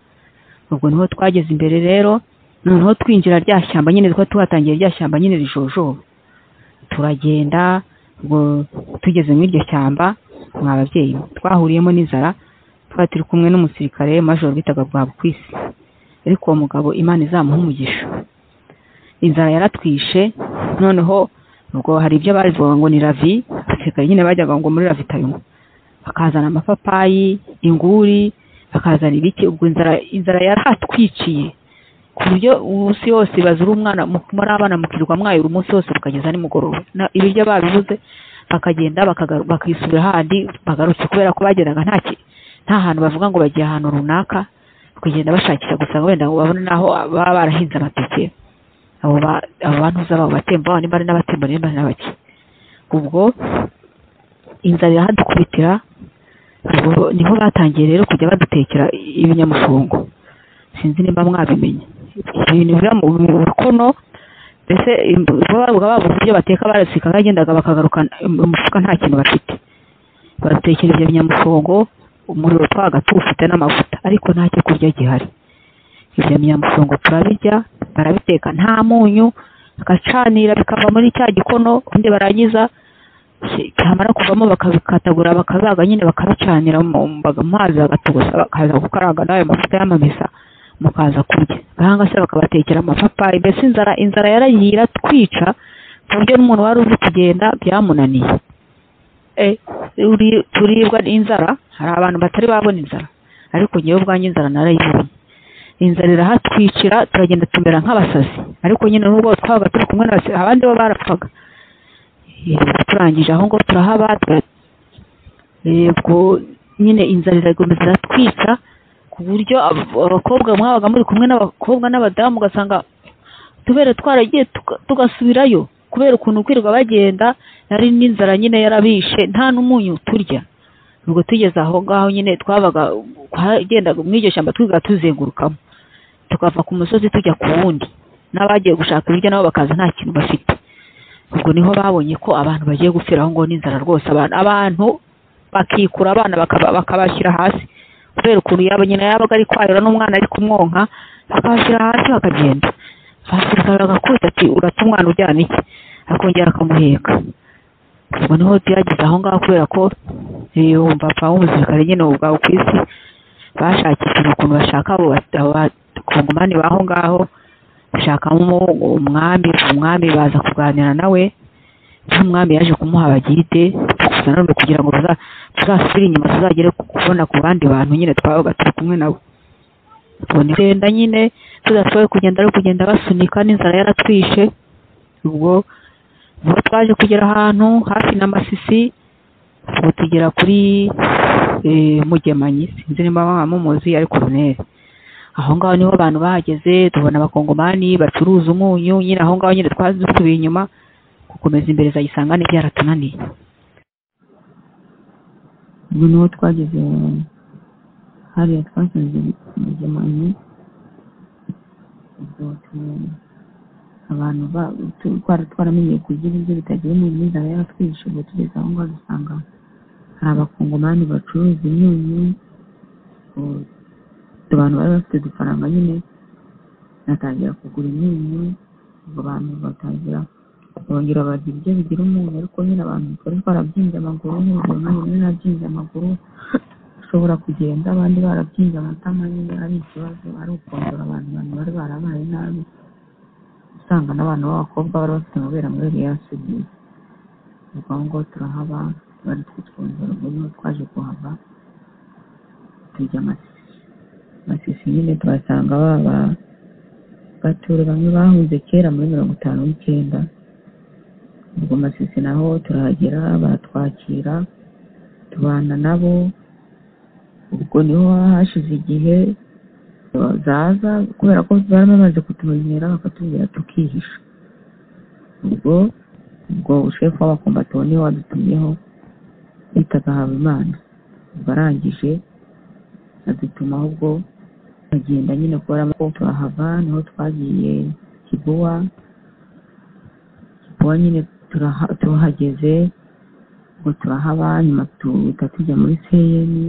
ubwo niho twageze imbere rero noneho twinjira rya shyamba nyine twa tuhatangiye rya shyamba nyine rijojoba turagenda ubwo tugeze muri iryo shyamba mwa babyeyi twahuriyemo n'inzara twari turi kumwe n'umusirikare majoro bitaga bwabukwisi ariko uwo mugabo imana izamuha umugisha inzara yaratwishe noneho ubwo hari ibyo bavuga ngo ni ravi abasirikare nyine bajyaga ngo muri ravi tayimu bakazana amapapayi inguri bakazana ibiki ubwo inzara inzara yarahatwiciye ku buryo umunsi wose bazura umwana mu- muri abana mukirwa mwayura umunsi wose bukageza nimugoroba Na- ibiryo babibuze bakagenda bakagaru- bakisubira handi bagarutse kubera ko bagendaga nta ki- nta hantu bavuga ngo bagiye ahantu runaka kugenda bashakisha gusa ngo wenda ngo babone n'aho baba barahinze amateke abo ba- abo bantu z'abo batemba baba nimba ari n'abatemba nimba ari n'abaki ubwo inzara iradukubitira ubwo niho batangiye rero kujya badutekera ibinyamufungo sinzi nimba mwabimenye ibintu biba mu mu rukono mbese imb- babaga babuze ibyo bateka barasika bagendaga bakagaruka umufuka nta kintu bafite baratekera ibyo binyamufungo umuriro twabaga tuwufite n'amavuta ariko nta cyo kurya gihari ibyo binyamufungo turabirya barabiteka nta munyu bagacanira bikava muri cya gikono ubundi barangiza byamara kuvamo bakabikatagura bakazaga nyine bakabicanira mu mbaga mu mazi bagatogosa bakaza gukaranga n'ayo mavuta y'amamesa mukaza kurya ahanga se bakabatekera amapapayi mbese inzara inzara yaragiye iratwica ku buryo n'umuntu wari uzi kugenda byamunaniye Eh, uri- turibwa n'inzara hari abantu batari babona inzara ariko ngewe ubwanjye inzara narayibonye inzara irahatwicira turagenda tumera nk'abasazi ariko nyine n'ubwo twabaga turi kumwe n'abasi- abandi bo barapfaga Eh, turangije aho ngo turahaba tura- yego nyine inzara iragomba iratwica ku buryo ab- abakobwa mwabaga muri kumwe n'abakobwa n'abadamu ugasanga tubere twaragiye tuga- tugasubirayo kubera ukuntu kwirirwa bagenda nari n'inzara nyine yarabishe nta n'umunyu turya ubwo tugeze aho ngaho nyine twabaga twagendaga mu iryo shyamba twiga tuzengurukamo tukava ku musozi tujya ku wundi n'abagiye gushaka ibiryo nabo bakaza nta kintu bafite ubwo niho babonye ko abantu bagiye gupfira aho ngaho n'inzara rwose abantu abantu bakikura abana bakaba- bakabashyira hasi kubera ukuntu yaba nyina yabaga ari kwayura n'umwana ari kumwonka akabashyira hasi bakagenda basirikare agakubita ati urata umwana ujyana iki akongera akamuheka ubwo niho byageze aho ngaho kubera ko eh, umupapa w'umusirikare nyine ubu bwawe ku isi bashakishaga ukuntu bashaka abo ba- abo bakongomani b'aho ngaho bashakamo umwami umwami baza kuganira nawe n'umwami yaje kumuha abagide gusa nanone kugira ngo baza- tuzasubire inyuma tuzagere ku- kubona ku bandi bantu nyine twabaga turi kumwe nabo tubona igenda nyine tudashoboye kugenda ari kugenda basunika n'inzara yaratwishe ubwo ubwo twaje kugera ahantu hafi na masisi ubwo tugera kuri eh, mugemanyi sinzi niba mwaba mumuzi ariko runeri aho ngaho niho abantu bahageze tubona abakongomani bacuruza umunyu nyine aho ngaho nyine twazi dusubiye inyuma gukomeza imbere za gisangane byaratunaniye ubwo niho twageze hariya twasanze mugemanyi ubwo tu- abantu ba- tu- twari twaramenyeye kurya ibiryo bitagiye mu n'inzara yaratwishe ubwo tugeze aho ngaho dusanga hari abakongomani bacuruza imyunyu ubwo abantu bari bafite udufaranga nyine batangira kugura imyunyu ubwo abantu batangira bongera barya ibiryo bigira umuntu ariko nyine abantu twari twarabyimbye amaguru nk'urugero nanjye nari nabyimbye amaguru ashobora kugenda abandi barabyimbye amatama nyine ari ikibazo ari ukongera abantu abantu bari barabaye nabi usanga n'abantu b'abakobwa bari bafite amabere amwe yari yarasubiye ubwo aho ngaho turahaba bari kutwongera ubwo niho twaje kuhava tujya amasisi amasisi nyine tuhasanga baba batura bamwe bahunze kera muri mirongo itanu n'icyenda ubwo masisi naho turahagera baratwakira tubana nabo ubwo niho hashize igihe zaza kubera ko bari bamaze kutumenyera bakatubwira tukihisha ubwo ubwo shefu w'abakombatiwo niwe wadutumyeho bitaga habimana ubwo arangije adutuma ahubwo agenda nyine kubera ko turahava niho twagiye kibuwa ubu nyine turaha- tuhageze ngo turahaba nyuma tuhita tujya muri seyeni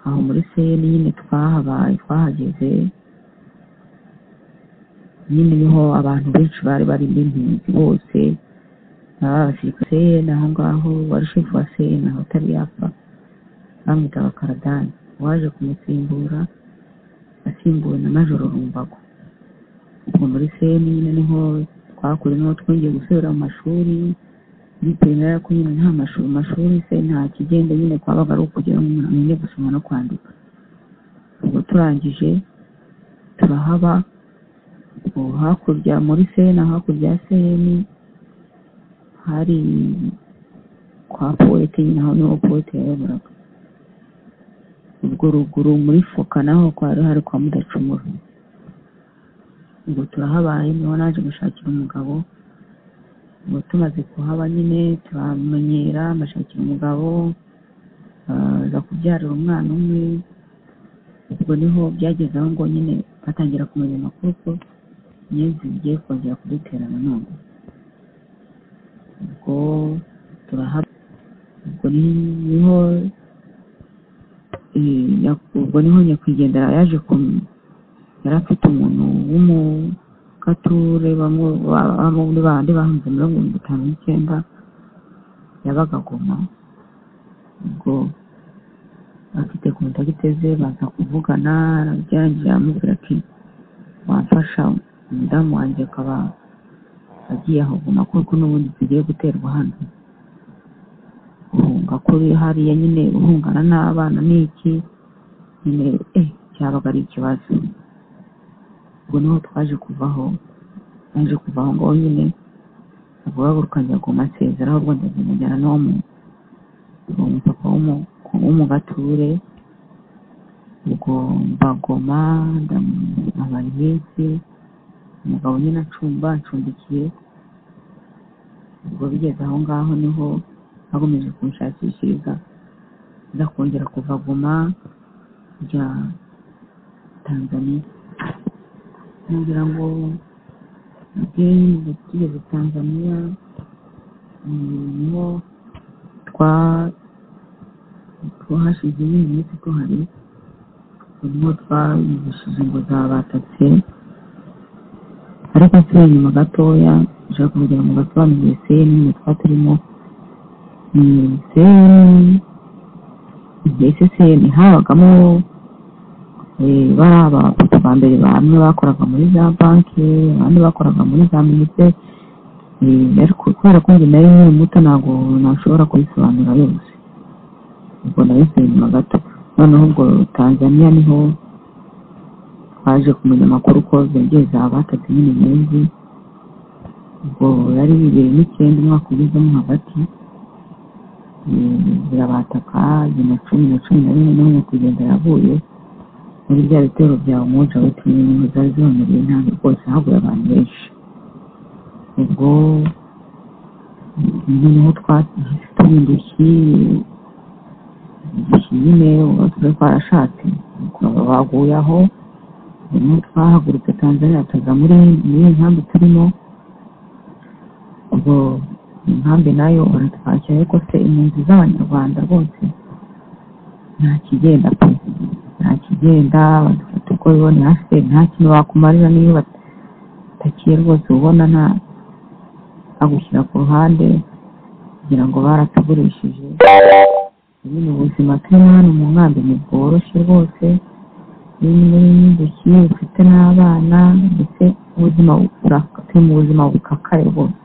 aho muri seyeni nyine twahabaye twahageze nyine niho abantu benshi bari bari b'impunzi bose abasirikare seyeni aho ngaho wari shefu wa seyeni aho atari yapfa bamwitaga karadani uwaje kumusimbura asimbuwe na majoro rumbago ubwo muri seyeni nyine niho twakuye niho twongeye gusubira mu mashuri bitewe na ko nyine nta mashuri mashuri se nta kigenda nyine kwabaga ari ukugira ngo umuntu amenye gusoma no kwandika ubwo turangije turahaba ubwo hakurya muri sena hakurya ya seni hari kwa poete nyine aho niho poete yayoboraga ubwo ruguru muri foka naho kwari hari kwa mudacumura ubwo turahabaye niho naje gushakira umugabo ubwo tumaze kuhaba nyine turamenyera amashakira umugabo ah, aza kubyarira umwana umwe ubwo niho byageze aho ngo nyine batangira kumenya amakuru ko inyenzi zigiye kongera kudutera nanone ubwo turahaba ubwo ni- niho eh, Nyaku- ubwo niho nyakwigendera yaje kum- yari afite umuntu w'umu gature bamwe ba- ba- muri bandi bahanze mirongo irindwi itanu n'icyenda yabaga goma ubwo afite kontagite ze baza kuvugana arabyarangira aramubwira ati wamfasha umudamu wanjye akaba agiye aho guma kuko n'ubundi tugiye guterwa hano guhunga kuri hariya nyine guhungana n'abana ni iki nyine eh cyabaga ari ikibazo ubwo niho twaje kuvaho naje kuva aho ngaho nyine guhaguruka njya ku masezera ahubwo ndazimujyana n'uwo mu uwo mupapa w'umu- w'umugature ubwo mbagoma ndamubaye iminsi umugabo nyine acumba acumbikiye ubwo bigeze aho ngaho niho bakomeje kunshakishiriza nza kongera kuva goma njya tanzaniya ngira ngo ubwe nyine tugeze tanzaniya mm, niho twa twahashize imyaka myinshi tuhari ubwo niho twayumvishije ngo zabatatse ariko nsubira inyuma gatoya ushaka kugira ngo basobanurire seni nyine twaba turimo ni seni mbese seni habagamo eh, bari abapapa ba mbere bamwe bakoraga muri za banki abandi bakoraga muri za minite eh, ariko kubera ko njye nari nkiri muto ntabwo nashobora kubisobanura yose ubwo nayo nsubira inyuma gato noneho ubwo tanzaniya niho twaje kumenya amakuru ko zongeye zabatatse nyine menshi ubwo yari bibiri n'icyenda umwaka ugezemo hagati Eh, zirabataka bibiri na cumi na cumi na rimwe n'umwe kugenda yavuye muri bya bitero bya umuja wetinye nyine zari ziboneye intango rwose haguye abantu benshi ubwo noneho twahise tuba indushyi indushyi nyine uba tuba twarashatse bakaba baguye aho hanyuma twahagurutse tanzania tuza muri muri iyi nkambi turimo ubwo inkambi nayo baratwakira ariko se impunzi z'abanyarwanda rwose nta kigenda pe nta kigenda badufata uko biboneye hasi nta kintu bakumarira niyo batakiye rwose ubona nta bagushyira ku ruhande kugira ngo baratugurishije nyine ubuzima turi hano mu nkambi ntibworoshye rwose bimwe muri n'indushyi ufite n'abana ndetse ubuzima buraka- turi mu buzima bukakare rwose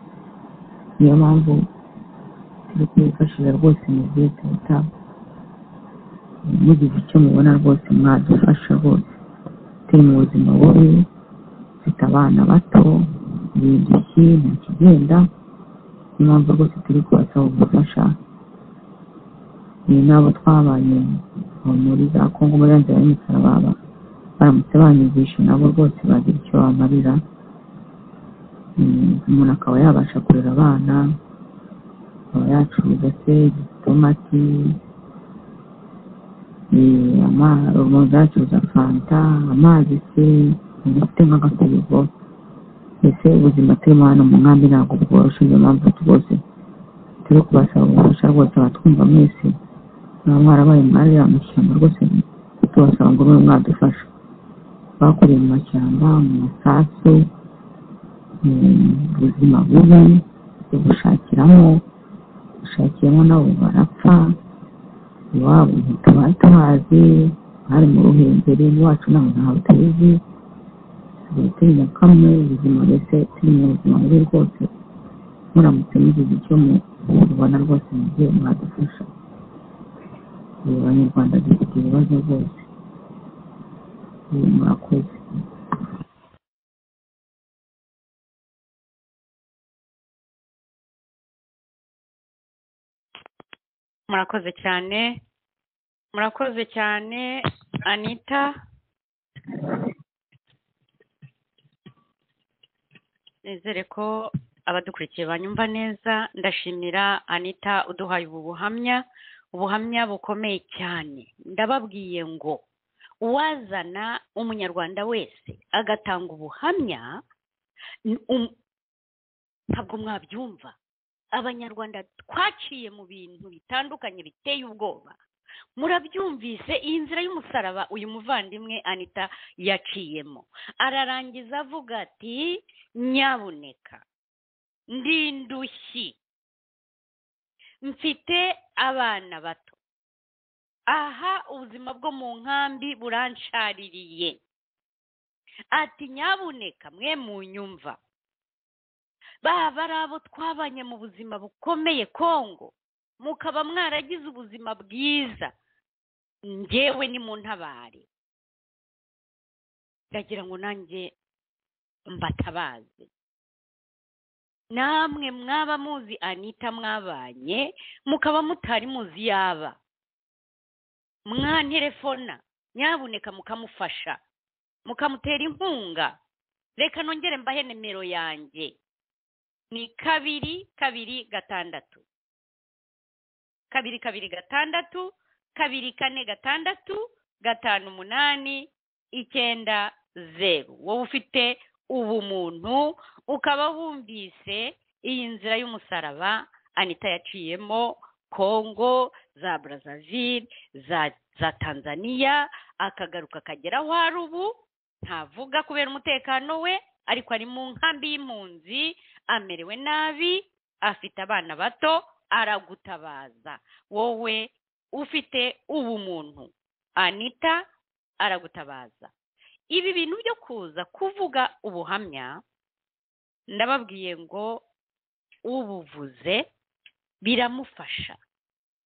niyo mpamvu turi kubifashisha rwose mu gihe tuta mugize icyo mubona rwose mwadufasha rwose turi mu buzima bubi dufite abana bato ni indushyi nta kigenda niyo mpamvu rwose turi kubasaba ubufasha ni n'abo twabanye aho muri za kongo muri ya nzira y'umusaraba baramutse banyumvisha nabo rwose bagira icyo bamarira Mm, umuntu akaba yabasha kurera abana akaba yacuruza se igitomati eh, ama- umuntu yacuruza fanta amazi se umuntu ufite nk'agafirigo mbese ubuzima turimo hano mu nkambi ntabwo bworoshye niyo mpamvu rwose turi kubasaba ubufasha rwose abatwumva mwese mwaba mwarabaye mwari ya mashyamba rwose tubasaba ngo mube mwadufasha bakoreye mu mashyamba mu masasu mm, ubuzima bubi ubushakiramo bushakiyemo nabo barapfa iwabo ntitubaye tuhazi hari mu ruhengeri iwacu ntaho ntaho tuzi tuba turi mu kamwe ubuzima mbese turi mu buzima bubi rwose muramutse mugize icyo mubona rwose mubyeyi mwadufasha ubu abanyarwanda dufite ibibazo rwose ubu murakoze murakoze cyane murakoze cyane anita nizere ko abadukurikiye banyumva neza ndashimira anita uduhaye ubu buhamya ubuhamya bukomeye cyane ndababwiye ngo uwazana umunyarwanda wese agatanga ubuhamya n- um- ntabwo mwabyumva abanyarwanda twaciye mu bintu bitandukanye biteye ubwoba murabyumvise iyi nzira y'umusaraba uyu muvandimwe anita yaciyemo ararangiza avuga ati nyabuneka ndi indushyi mfite abana bato aha ubuzima bwo mu nkambi burancaririye ati nyabuneka mwe mu nyumva baba ari abo twabanye mu buzima bukomeye kongo mukaba mwaragize ubuzima bwiza ngewe ni mu ntabare ndagira ngo nanjye mbatabaze namwe mwaba muzi anita mwabanye mukaba mutari muzi yaba mwanterefona nyabuneka mukamufasha mukamutera inkunga reka nongere mbahe nimero yanjye ni kabiri kabiri gatandatu kabiri kabiri gatandatu kabiri kane gatandatu gatanu umunani icyenda zeru wowe ufite ubumuntu ukaba wumvise iyi nzira y'umusaraba anita yaciyemo kongo za brazzaville za za tanzania akagaruka akagera aho ari ubu ntavuga kubera umutekano we ariko ari mu nkambi y'impunzi amerewe nabi afite abana bato aragutabaza wowe ufite ubumuntu anita aragutabaza ibi bintu byo kuza kuvuga ubuhamya ndababwiye ngo ubuvuze biramufasha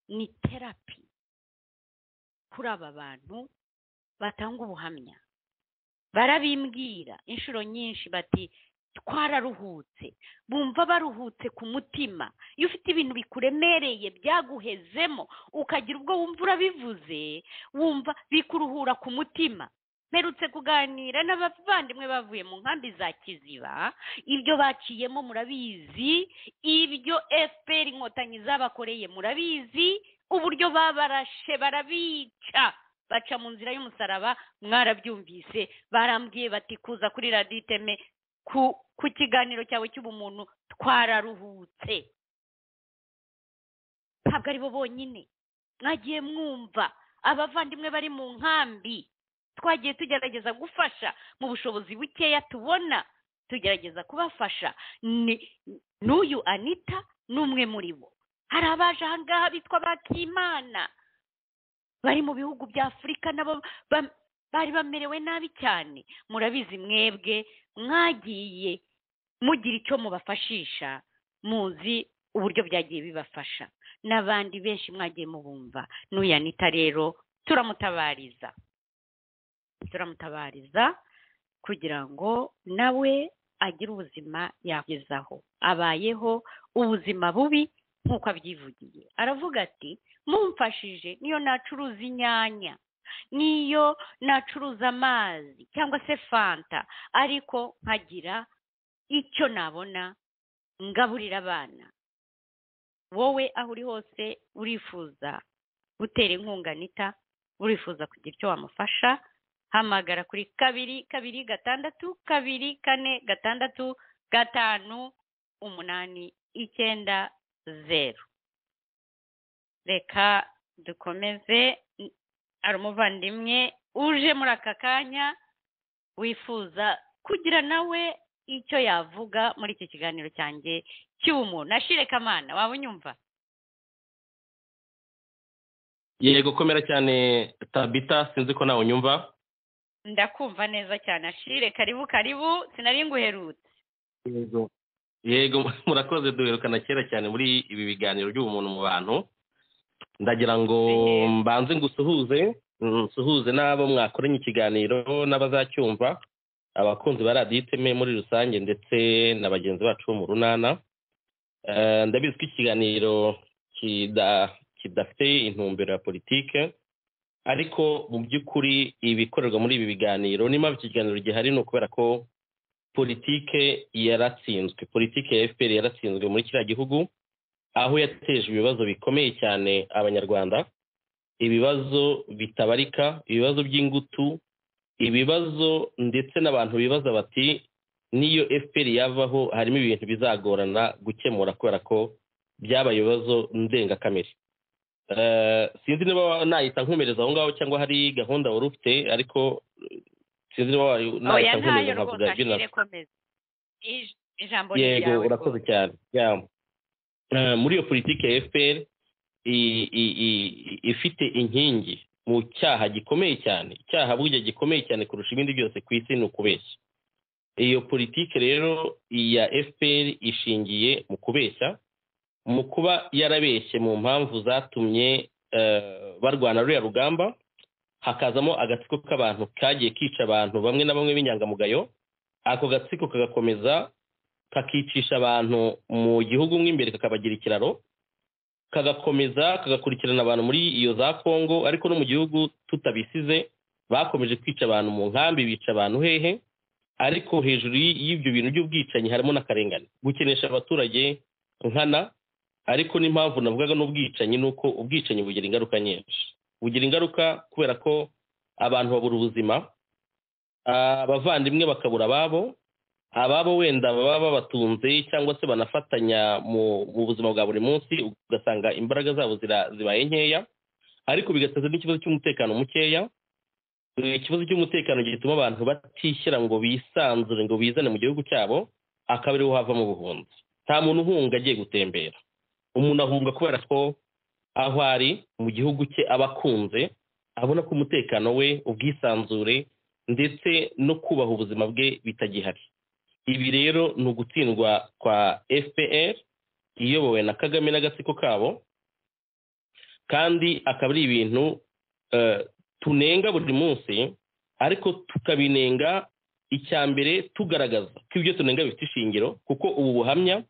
ni terapi kuri aba bantu batanga ubuhamya barabimbwira inshuro nyinshi bati twararuhutse bumva baruhutse ku mutima iyo ufite ibintu bikuremereye byaguhezemo ukagira ubwo wumva urabivuze wumva bikuruhura ku mutima mperutse kuganira n'abavandimwe bavuye mu nkambi za kiziba ibyo baciyemo murabizi ibyo fpr inkotanyi zabakoreye murabizi uburyo babarashe barabica baca mu nzira y'umusaraba mwarabyumvise barambwiye bati kuza kuri radiyo iteme ku kiganiro cyawe cy'ubumuntu twararuhutse ntabwo aribo bonyine mwagiye mwumva abavandimwe bari mu nkambi twagiye tugerageza gufasha mu bushobozi bukeya tubona tugerageza kubafasha n'uyu anita ni umwe muri bo hari abaje ahangaha bitwa bakimana bari mu bihugu bya afurika nabo bari bamerewe nabi cyane murabizi mwebwe mwagiye mugira icyo mubafashisha muzi uburyo byagiye bibafasha n'abandi benshi mwagiye mubumva n'uyu anita rero turamutabariza turamutabariza kugira ngo nawe agire ubuzima yagezaho abayeho ubuzima bubi nk'uko abyivugiye aravuga ati mumfashije niyo nacuruza inyanya niyo nacuruza amazi cyangwa se fanta ariko nkagira icyo nabona ngaburira abana wowe aho uri hose urifuza gutera inkunga nita urifuza kugira icyo wamufasha hamagara kuri kabiri kabiri gatandatu kabiri kane gatandatu gatanu umunani icyenda zeru reka dukomeze hari umuvandimwe uje muri aka kanya wifuza kugira nawe icyo yavuga muri iki kiganiro cyanjye cy'ubumuntu ashire kamana waba unyumva yego komera cyane tabita sinzi ko nawe unyumva ndakumva neza cyane ashire karibu karibu sinari nguherutse yego yego murakoze duherukana kera cyane muri ibi biganiro by'ubumuntu mu bantu ndagira ngo mbanze ngusuhuze nsuhuze n'abo mwakoranye ikiganiro n'abazacyumva abakunzi ba radiyo iteme muri rusange ndetse na bagenzi bacu bo mu runana ndabizi ko ikiganiro kidafite intumbero ya politike ariko mu by'ukuri ibikorerwa muri ibi biganiro n'impamvu iki kiganiro gihari ni ukubera ko politike yaratsinzwe politike ya fpr yaratsinzwe muri kiriya gihugu aho yateje ibibazo bikomeye cyane abanyarwanda ibibazo bitabarika ibibazo by'ingutu ibibazo ndetse n'abantu bibaza bati n'iyo fpr yavaho harimo ibintu bizagorana gukemura kubera ko byabaye ibibazo ndengakamere Eh, sinzi niba nahita nkomereza aho ngaho cyangwa hari gahunda wari ufite ariko eh, sinzi niba wari- oya nahita ntayo rwose nkomereza nkavuga iby'inama akire komeza Ij- ijambo ni yego ryawe urakoze rwose. cyane Yeah. Eh, muri iyo politiki ya fpr i- i- i- i- ifite inkingi mu cyaha gikomeye cyane icyaha burya gikomeye cyane kurusha ibindi byose ku isi ni ukubeshya iyo politiki rero ya fpr ishingiye mu kubeshya mu kuba yarabeshye mu mpamvu zatumye eh, barwana ruriya rugamba hakazamo agatsiko k'abantu kagiye kica abantu bamwe na bamwe b'inyangamugayo ako gatsiko kagakomeza kakicisha abantu mu gihugu mo imbere kakabagira ikiraro kagakomeza kagakurikirana abantu muri iyo za kongo ariko no mu gihugu tutabisize bakomeje kwica abantu mu nkambi bica abantu hehe ariko hejuru y- y'ibyo bintu by'ubwicanyi harimo n'akarengane gukenesha abaturage nkana ariko n'impamvu navugaga n'ubwicanyi ni uko ubwicanyi bugira ingaruka nyinshi bugira ingaruka kubera ko abantu babura ubuzima ah, abavandimwe bakabura ababo ababo wenda baba babatunze cyangwa se banafatanya mu mu buzima bwa buri munsi ugasanga imbaraga zabo zira- zibaye nkeya ariko bigateza n'ikibazo cy'umutekano mukeya Eh, ikibazo cy'umutekano gituma abantu batishyira ngo bisanzure ngo bizane mu gihugu cyabo akaba ariho hava mu buhunzi nta muntu uhunga agiye gutembera umuntu ahunga kubera ko aho ari mu gihugu cye aba akunze abona ko umutekano we ubwisanzure ndetse no kubaha ubuzima bwe bitagihari ibi rero ni ugutsindwa kwa fpr iyobowe na kagame n'agatsiko kabo kandi akaba ari ibintu eh, tunenga buri munsi ariko tukabinenga icya mbere tugaragaza ko ibyo tunenga bifite ishingiro kuko ubu buhamya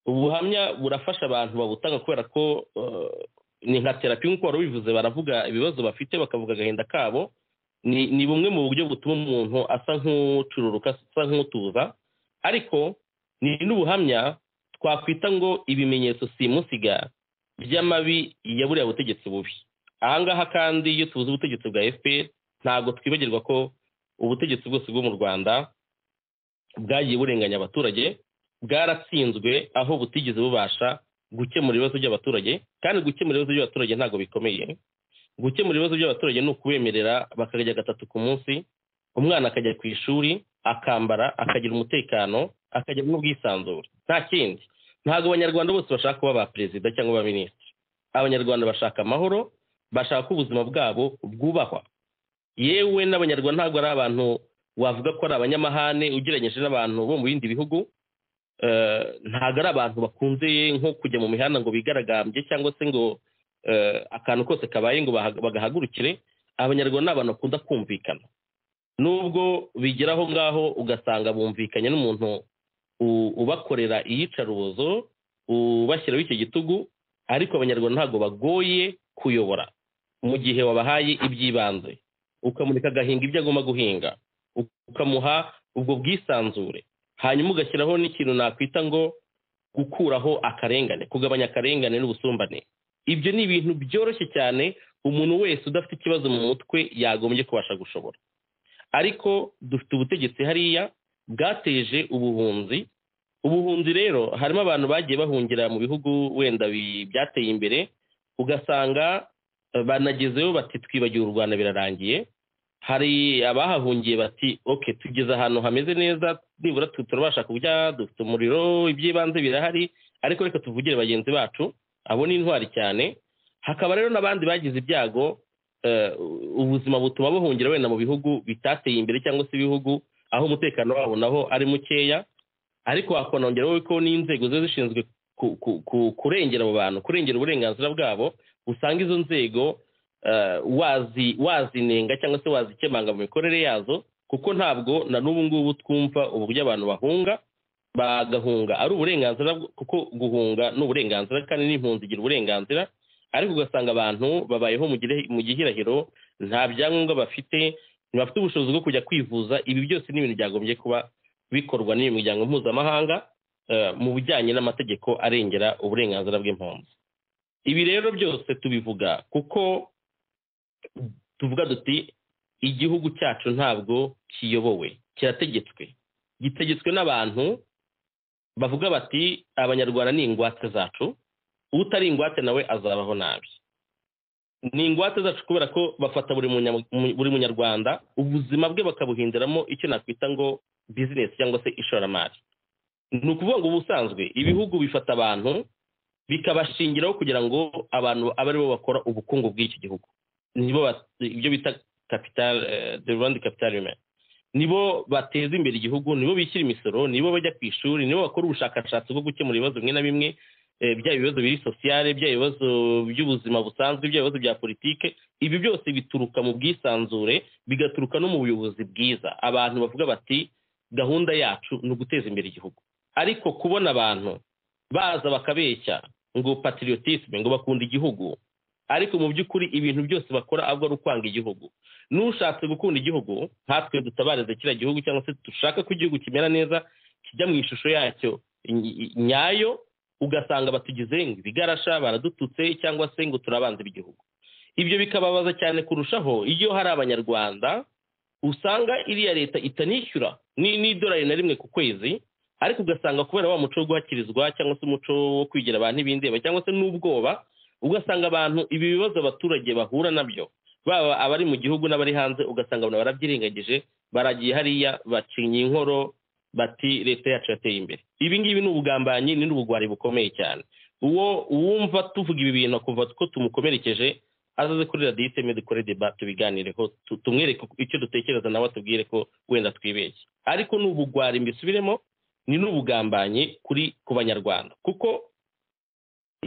ubu buhamya burafasha abantu babutanga kubera ko eh, ni nka terapi nk'uko wari ubivuze baravuga ibibazo bafite bakavuga agahinda kabo ni ni bumwe mu buryo butuma umuntu asa nk'ucururuka asa nk'utuza ariko ni n'ubuhamya twakwita ngo ibimenyetso simusiga by'amabi ya buriya butegetsi bubi ahangaha kandi iyo tubuze ubutegetsi bwa fpr ntabwo twibagirwa ko ubutegetsi bwose bwo mu rwanda bwagiye burenganya abaturage bwaratsinzwe aho butigeze bubasha gukemura ibibazo by'abaturage kandi gukemura ibibazo by'abaturage ntabwo bikomeye gukemura ibibazo by'abaturage ni ukubemerera bakarya gatatu ku munsi umwana akajya ku ishuri akambara akagira umutekano akagira n'ubwisanzure nta kindi ntabwo abanyarwanda bose bashaka kuba ba perezida cyangwa ba minisitiri abanyarwanda bashaka amahoro bashaka ko ubuzima bwabo bwubahwa yewe n'abanyarwanda ntabwo ari abantu wavuga ko ari abanyamahane ugereranyije n'abantu bo mu bindi bihugu Eh, ntabwo ari abantu bakunze nko kujya mu mihanda ngo bigaragambye cyangwa se ngo eh, akantu kose kabaye ngo baha- bagahagurukire abanyarwanda ni abantu bakunda kumvikana nubwo bigera aho ngaho ugasanga bumvikanye n'umuntu u- ubakorera iyicarubozo ubashyiraho icyo gitugu ariko abanyarwanda ntabwo bagoye kuyobora mu gihe wabahaye iby'ibanze ukamureka agahinga ibyo agomba guhinga u- ukamuha ubwo bwisanzure hanyuma ugashyiraho n'ikintu nakwita ngo gukuraho akarengane kugabanya akarengane n'ubusumbane ibyo ni ibintu byoroshye cyane umuntu wese udafite ikibazo mu mutwe yagombye kubasha gushobora ariko dufite ubutegetsi hariya bwateje ubuhunzi ubuhunzi rero harimo abantu bagiye bahungira mu bihugu wenda bi- byateye imbere ugasanga eh, banagezeyo bati twibagiwe u rwanda birarangiye hari abahahungiye bati oke tugeze ahantu hameze neza nibura tu- turabasha kurya dufite umuriro iby'ibanze birahari ariko reka tuvugire bagenzi bacu abo ni intwari cyane hakaba rero n'abandi bagize ibyago eh, ubuzima butuma bahungira wenda mu bihugu bitateye imbere cyangwa se ibihugu aho umutekano wabo naho ari mukeya ariko hakonongeraho ko n'inzego ziba zishinzwe ku- ku- ku- kurengera abo bantu kurengera uburenganzira bwabo usanga izo nzego eh, wazi wazinenga cyangwa se wazikemanga mu mikorere yazo kuko ntabwo na n'ubu ngubu twumva uburyo abantu bahunga bagahunga ari uburenganzira bw- kuko guhunga ni uburenganzira kandi n'impunzi igira uburenganzira ariko ugasanga abantu babayeho mu gire- mu gihirahiro nta byangombwa bafite ntibafite ubushobozi bwo kujya kwivuza ibi byose ni ibintu byagombye kuba bikorwa n'iyo miryango mpuzamahanga eh, mu bijyanye n'amategeko arengera uburenganzira bw'impunzi ibi rero byose tubivuga kuko tuvuga duti igihugu cyacu ntabwo kiyobowe kirategetswe gitegetswe n'abantu bavuga bati abanyarwanda ni ingwate zacu utari ingwate nawe azabaho nabi ni ingwate zacu kubera ko bafata buri munya- mu- buri munyarwanda ubuzima bwe bakabuhindiramo icyo nakwita ngo bizinesi cyangwa se ishoramari ni ukuvuga ngo ubusanzwe ibihugu bifata abantu bikabashingiraho kugira ngo abantu abe aribo bakora ubukungu bw'iki gihugu nibo ba- ibyo bita capital eh, the rwanda capital human nibo bateza imbere igihugu nibo bishyura imisoro nibo bajya ku ishuri nibo bakora ubushakashatsi bwo gukemura ibibazo bimwe na bimwe eh, byaba ibibazo biri sosiyale byaba ibibazo by'ubuzima busanzwe byaba ibibazo bya politike ibi byose bituruka mu bwisanzure bigaturuka no mu buyobozi bwiza abantu bavuga bati gahunda yacu ni uguteza imbere igihugu ariko kubona abantu baza bakabeshya ngo patriotisme ngo bakunda igihugu ariko mu by'ukuri ibintu byose bakora ahubwo ari ukwanga igihugu n'ushatse gukunda igihugu nkatwe dutabarize kiriya gihugu cyangwa se dushaka ko igihugu kimera neza kijya mu ishusho yacyo ny- nyayo ugasanga batugize ngo ibigarasha baradututse cyangwa se ngo turabanze b'igihugu ibyo bikababaza cyane kurushaho iyo hari abanyarwanda usanga iriya leta itanishyura ni- n'idolari na rimwe ku kwezi ariko ugasanga kubera wa muco wo guhakirizwa cyangwa se umuco wo kwigira abantu ibindeba cyangwa se n'ubwoba ugasanga abantu ibi bibazo abaturage bahura nabyo baba abari mu gihugu n'abari hanze ugasanga abantu barabyirengagije baragiye hariya bacinya inkoro bati leta yacu yateye imbere ibi ngibi ni ubugambanyi ni n'ubugwari bukomeye cyane uwo uwumva tuvuga ibi bintu akumva ko tumukomerekeje azaze kuri radiyo iteme dukore deba tubiganireho tu- tumwereke icyo dutekereza nawe atubwire ko wenda twibeshye ariko ni ubugwari mbisubiremo ni n'ubugambanyi kuri ku banyarwanda kuko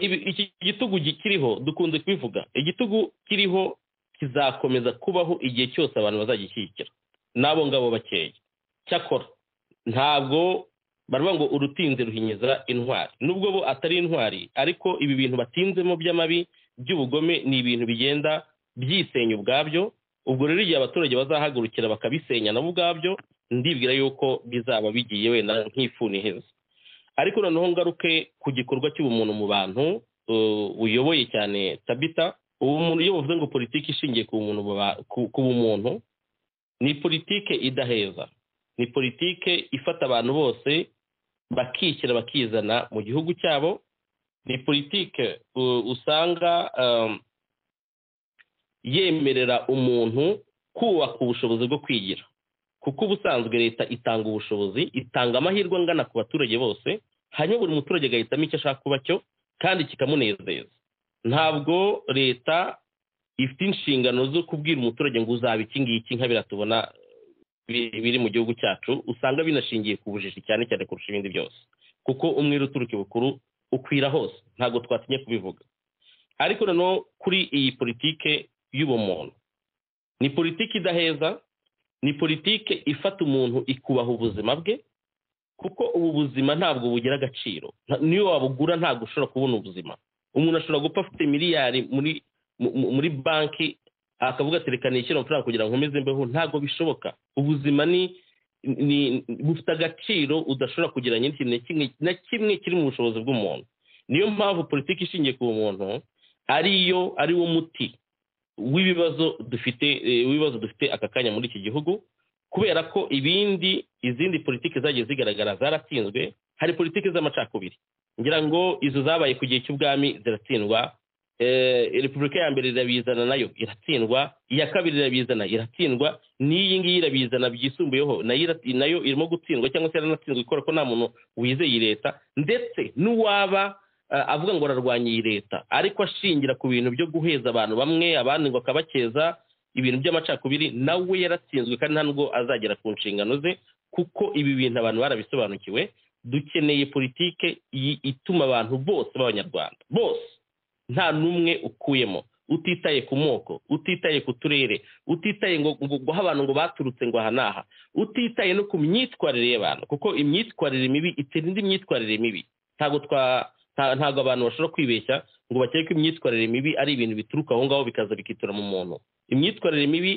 ibi- iki gitugu kiriho dukunze kubivuga igitugu kiriho kizakomeza kubaho igihe cyose abantu bazagishyigikira n'abo ngabo bakeya cyakora ntabwo baravuga ngo urutinze ruhinyiza intwari nubwo bo atari intwari ariko ibi bintu batinzemo by'amabi by'ubugome ni ibintu bigenda byisenya ubwabyo ubwo rero igihe abaturage bazahagurukira bakabisenya nabo ubwabyo ndibwira yuko bizaba bigiye wenda nk'ifuni iheze ariko noneho ngaruke ku gikorwa cy'ubumuntu mu bantu uh, uyoboye cyane tabita ubumuntu iyo bavuze ngo politiki ishingiye ku bumuntu mu ba- ku- ku bumuntu ni politike idaheza ni politike ifata abantu bose bakishyira bakizana mu gihugu cyabo ni politike uh, usanga um, yemerera umuntu kubaka ubushobozi bwo kwigira kuko ubusanzwe leta itanga ubushobozi itanga amahirwe angana ku baturage bose hanyuma buri muturage agahitamo icyo ashaka kuba cyo kandi kikamunezeza ntabwo leta ifite inshingano zo kubwira umuturage ngo uzaba iki ngiki nka biriya tubona bi- biri mu gihugu cyacu usanga binashingiye ku bujiji cyane cyane kurusha ibindi byose kuko umwere uturuka ibukuru ukwira hose ntabwo twatinye kubivuga ariko noneho kuri iyi politike y'ubumuntu ni politiki idaheza ni politike ifata umuntu ikubaha ubuzima bwe kuko ubu buzima ntabwo bugira agaciro Nta- niyo wabugura ntabwo ushobora kubona ubuzima umuntu ashobora gupfa afite miliyari muri mu- mu- muri banki akavuga ati reka nishyure amafaranga kugira ngo nkomeze mbeho ntabwo bishoboka ubuzima ni ni bufite agaciro udashobora kugereranya n'ikintu na kimwe na kimwe kiri mu bushobozi bw'umuntu niyo mpamvu politiki ishingiye ku muntu ariyo ari wo muti w'ibibazo dufite eh, w'ibibazo dufite aka kanya muri iki gihugu kubera ko ibindi izindi politiki zagiye zigaragara zaratsinzwe hari politiki z'amacakubiri ngira ngo izo zabaye ku gihe cy'ubwami ziratsindwa eh, repubulika ya mbere irabizana nayo iratsindwa iya kabiri irabizana iratsindwa n'iyi ngiyi irabizana byisumbuyeho nayo irati- nayo irimo gutsindwa cyangwa se yaranatsindwa ikora ko nta muntu wizeye iyi leta ndetse n'uwaba eh, avuga ngo ararwanya iyi leta ariko ashingira ku bintu byo guheza abantu bamwe abandi ngo akabakeza ibintu by'amacakubiri nawe yaratsinzwe kandi nta nubwo azagera ku nshingano ze kuko ibi bintu abantu barabisobanukiwe dukeneye politike yi- ituma abantu bose b'abanyarwanda bose nta n'umwe ukuyemo utitaye ku moko utitaye ku turere utitaye ngo ngo guha abantu ngo baturutse ngo aha n'aha utitaye no ku myitwarire y'abantu kuko imyitwarire mibi itera indi myitwarire mibi ntabwo twa nta- ntabwo abantu bashobora kwibeshya ngo bakeke ko imyitwarire mibi ari ibintu bituruka aho ngaho bikaza bikitura mu muntu imyitwarire mibi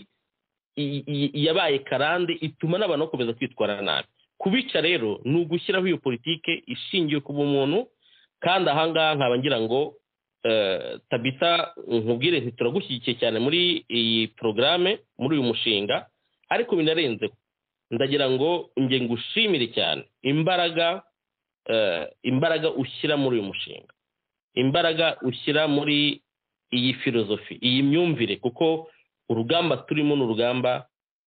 i- i- yabaye karande ituma n'abantu bakomeza kwitwara nabi kubica rero ni ugushyiraho iyo politike ishingiye ku bumuntu kandi ahangaha nkaba ngira ngo eh, tabita nkubwire nti turagushyigikiye cyane muri iyi porogaramu muri uyu mushinga ariko binarenzeho ndagira ngo nge ngushimire cyane imbaraga eh, imbaraga ushyira muri uyu mushinga imbaraga ushyira muri iyi filozofi iyi myumvire kuko urugamba turimo ni urugamba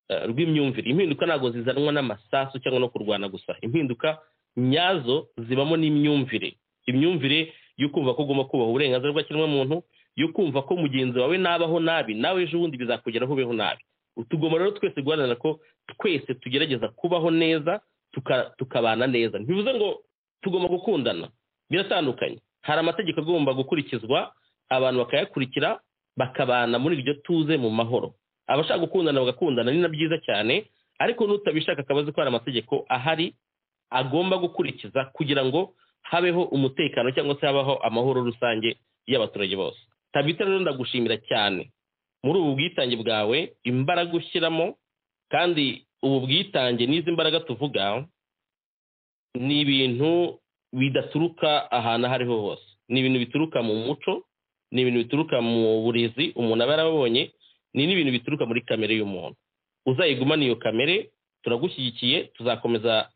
eh, rw'imyumvire impinduka ntabwo zizanwa n'amasasu cyangwa no kurwana gusa impinduka nyazo zibamo n'imyumvire imyumvire yo kumva ko ugomba kubaha uburenganzira bw'ikiremwamuntu yo kumva ko mugenzi wawe nabaho nabi nawe ejo bundi bizakugeraho ubeho nabi tugomba rero twese guharanira ko twese tugerageza kubaho neza tuka- tukabana neza ntibivuze ngo tugomba gukundana biratandukanye hari amategeko agomba gukurikizwa abantu bakayakurikira bakabana muri iryo tuze mu mahoro abashaka gukundana bagakundana ni na byiza cyane ariko n'utabishaka akaba azi ko hari amategeko ahari agomba gukurikiza kugira ngo habeho umutekano cyangwa se habaho amahoro rusange y'abaturage bose tabita rero ndagushimira cyane muri ubu bwitange bwawe imbaraga ushyiramo kandi ubu bwitange n'izi mbaraga tuvuga ni ibintu bidaturuka ahantu aho ariho hose ni ibintu bituruka mu muco ni ibintu bituruka mu burezi umuntu aba yarabonye ni n'ibintu bituruka muri kamere y'umuntu uzayigumane iyo kamere turagushyigikiye tuzakomeza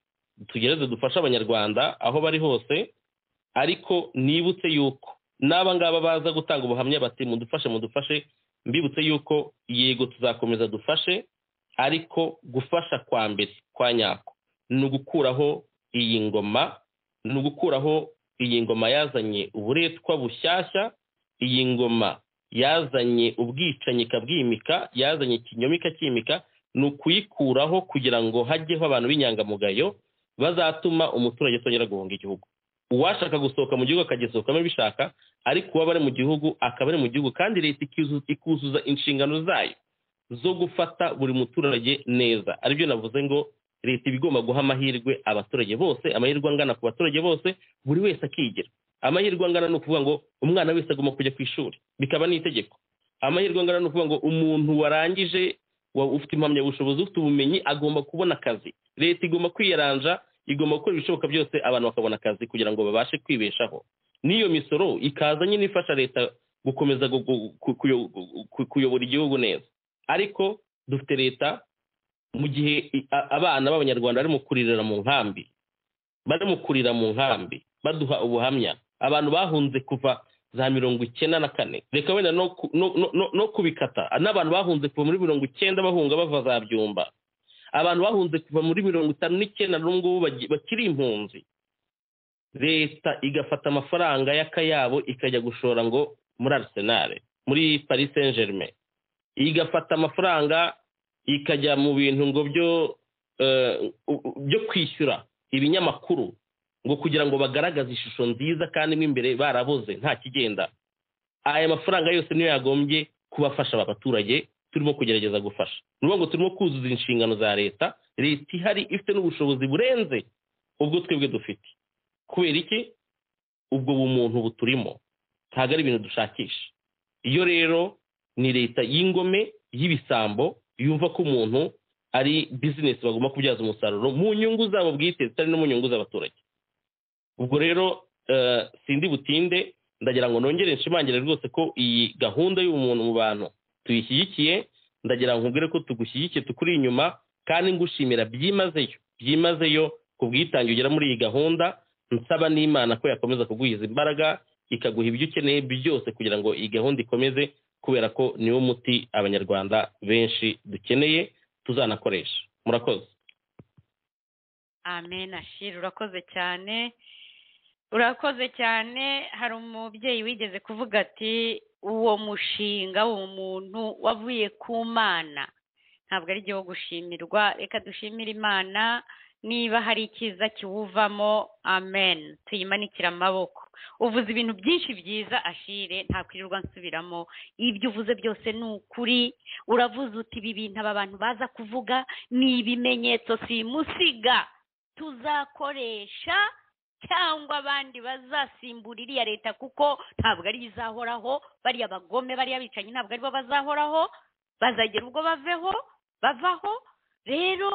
tugereze dufashe abanyarwanda aho bari hose ariko nibutse yuko n'aba ngaba baza gutanga ubuhamya bati mudufashe mudufashe mbibutse yuko yego tuzakomeza dufashe ariko gufasha kwa mbere kwa nyako ni ugukuraho iyi ngoma ni ugukuraho iyi ngoma yazanye uburetwa bushyashya iyi ngoma yazanye ubwicanyi ikabwimika yazanye ikinyoma ikacyimika ni ukuyikuraho kugira ngo hajyeho abantu b'inyangamugayo bazatuma umuturage atongera guhunga igihugu uwashaka gusohoka mu gihugu akagisohokamo bishaka ariko uwaba ari mu gihugu akaba ari mu gihugu kandi leta ikizu- ikuzuza inshingano zayo zo gufata buri muturage neza aribyo navuze ngo leta iba igomba guha amahirwe abaturage bose amahirwe angana ku baturage bose buri wese akigira amahirwe angana ni ukuvuga ngo umwana wese agomba kujya ku ishuri bikaba n'itegeko amahirwe angana ni ukuvuga ngo umuntu warangije wa- ufite impamyabushobozi ufite ubumenyi agomba kubona akazi leta igomba kwiyaranja igomba gukora ibishoboka byose abantu bakabona akazi kugira ngo babashe kwibeshaho n'iyo misoro ikaza nyine ifasha leta gukomeza gu- gu- ku- kuyo- ku- kuyobora igihugu neza ariko dufite leta mu gihe i- a- abana b'abanyarwanda barimo kuririra mu nkambi barimo kurira mu nkambi baduha ubuhamya abantu bahunze kuva za mirongo icyenda na kane reka wenda no ku- no- no- no- no kubikata n'abantu bahunze kuva muri mirongo icyenda bahunga bava za byumba abantu bahunze kuva muri mirongo itanu n'icyenda n'ubu ngubu bagi- bakiri impunzi leta igafata amafaranga y'akayabo ikajya gushora ngo muri arsenal muri paris saint germain igafata amafaranga ikajya mu bintu ngo byo eh, u- u- byo kwishyura ibinyamakuru ngo kugira ngo bagaragaze ishusho nziza kandi mo imbere baraboze nta kigenda aya mafaranga yose niyo yagombye kubafasha aba baturage turimo kugerageza gufasha ni ukuvuga ngo turimo kuzuza inshingano za leta leta ihari ifite n'ubushobozi burenze ubwo twebwe dufite kubera iki ubwo bumuntu buturimo ntabwo ari ibintu dushakisha iyo rero ni leta y'ingome y'ibisambo yumva ko umuntu ari bizinesi bagomba kubyaza umusaruro mu nyungu zabo bwite zitari no mu nyungu z'abaturage ubwo rero eh, sindi butinde ndagira ngo nongere nshimangire rwose ko iyi gahunda y'umuntu mu bantu tuyishyigikiye ndagira ngo nkubwire ko tugushyigikiye tukuri inyuma kandi ngushimira byimazeyo byimazeyo ku bwitange ugera muri iyi gahunda nsaba n'imana ko yakomeza kuguhiza imbaraga ikaguha ibyo ukeneye byose kugira ngo iyi gahunda ikomeze kubera ko niwo muti abanyarwanda benshi dukeneye tuzanakoresha murakoze amen ashira urakoze cyane urakoze cyane hari umubyeyi wigeze kuvuga ati uwo mushinga w'uwo muntu wavuye ku mana ntabwo ari igihe wo gushimirwa reka dushimire imana niba hari icyiza kiwuvamo amen tuyimanikire amaboko uvuze ibintu byinshi byiza ashire nta kwirirwa nsubiramo ibyo uvuze byose ni ukuri uravuze uti ibi bintu aba bantu baza kuvuga ni ibimenyetso simusiga tuzakoresha cyangwa abandi bazasimbura iriya leta kuko ntabwo ari yo izahoraho bariya bagome bariya bicanyi ntabwo aribo bazahoraho bazagera ubwo baveho bavaho rero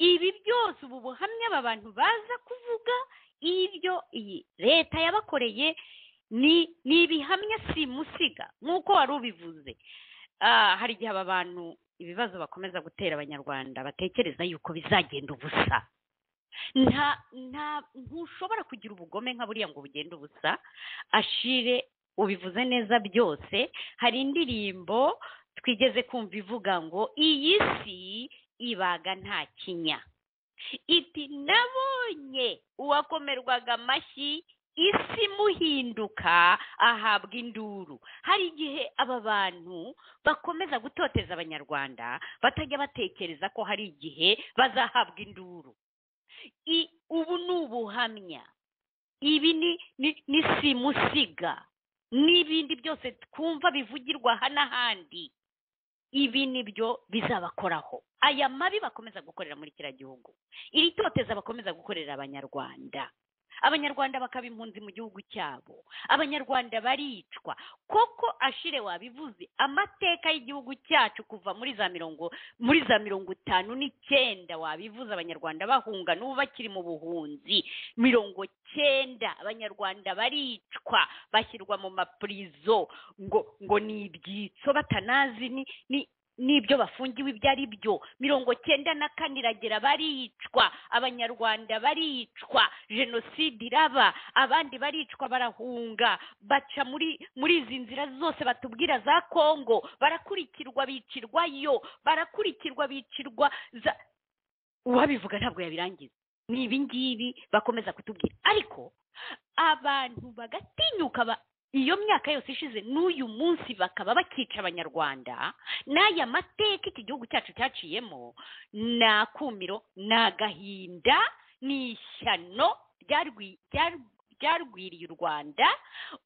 ibi byose ubu buhamya aba bantu baza kuvuga ibyo iyi leta yabakoreye ni ni ibihamya simusiga nk'uko wari ubivuze Ah, hari igihe aba bantu ibibazo bakomeza gutera abanyarwanda batekereza yuko bizagenda ubusa nta nta ntushobora kugira ubugome nka buriya ngo bugende ubusa ashire ubivuze neza byose hari indirimbo twigeze kumva ivuga ngo iyi si ibaga nta kinya iti nabonye uwakomerwaga amashyi isi imuhinduka ahabwa induru hari igihe aba bantu bakomeza gutoteza abanyarwanda batajya batekereza ko hari igihe bazahabwa induru I- ubu ni ubuhamya ibi ni ni- ni simusiga n'ibindi byose twumva bivugirwa aha n'ahandi ibi nibyo bizabakoraho aya mabi bakomeza gukorera muri kiriya gihugu iri toteza bakomeza gukorera abanyarwanda abanyarwanda bakaba impunzi mu gihugu cyabo abanyarwanda baricwa koko ashire wabivuze amateka y'igihugu cyacu kuva muri za mirongo muri za mirongo itanu n'icyenda wabivuze abanyarwanda bahunga n'ubu bakiri mu buhunzi mirongo cyenda abanyarwanda baricwa bashyirwa mu mapurizo ngo ngo ni ibyitso batanazi ni ni n'ibyo bafungiwe ibyo ari byo mirongo cyenda na kane iragera baricwa abanyarwanda baricwa jenoside iraba abandi baricwa barahunga baca muri muri izi nzira zose batubwira za kongo barakurikirwa bicirwayo barakurikirwa bicirwa za uwabivuga ntabwo yabirangiza ni ibi ngibi bakomeza kutubwira ariko abantu bagatinyuka ba iyo myaka yose ishize n'uyu munsi bakaba bakica abanyarwanda n'aya mateka iki gihugu cyacu cyaciyemo ni akumiro ni agahinda ni ishyano ryarwi- ryar- ryarwiriye u rwanda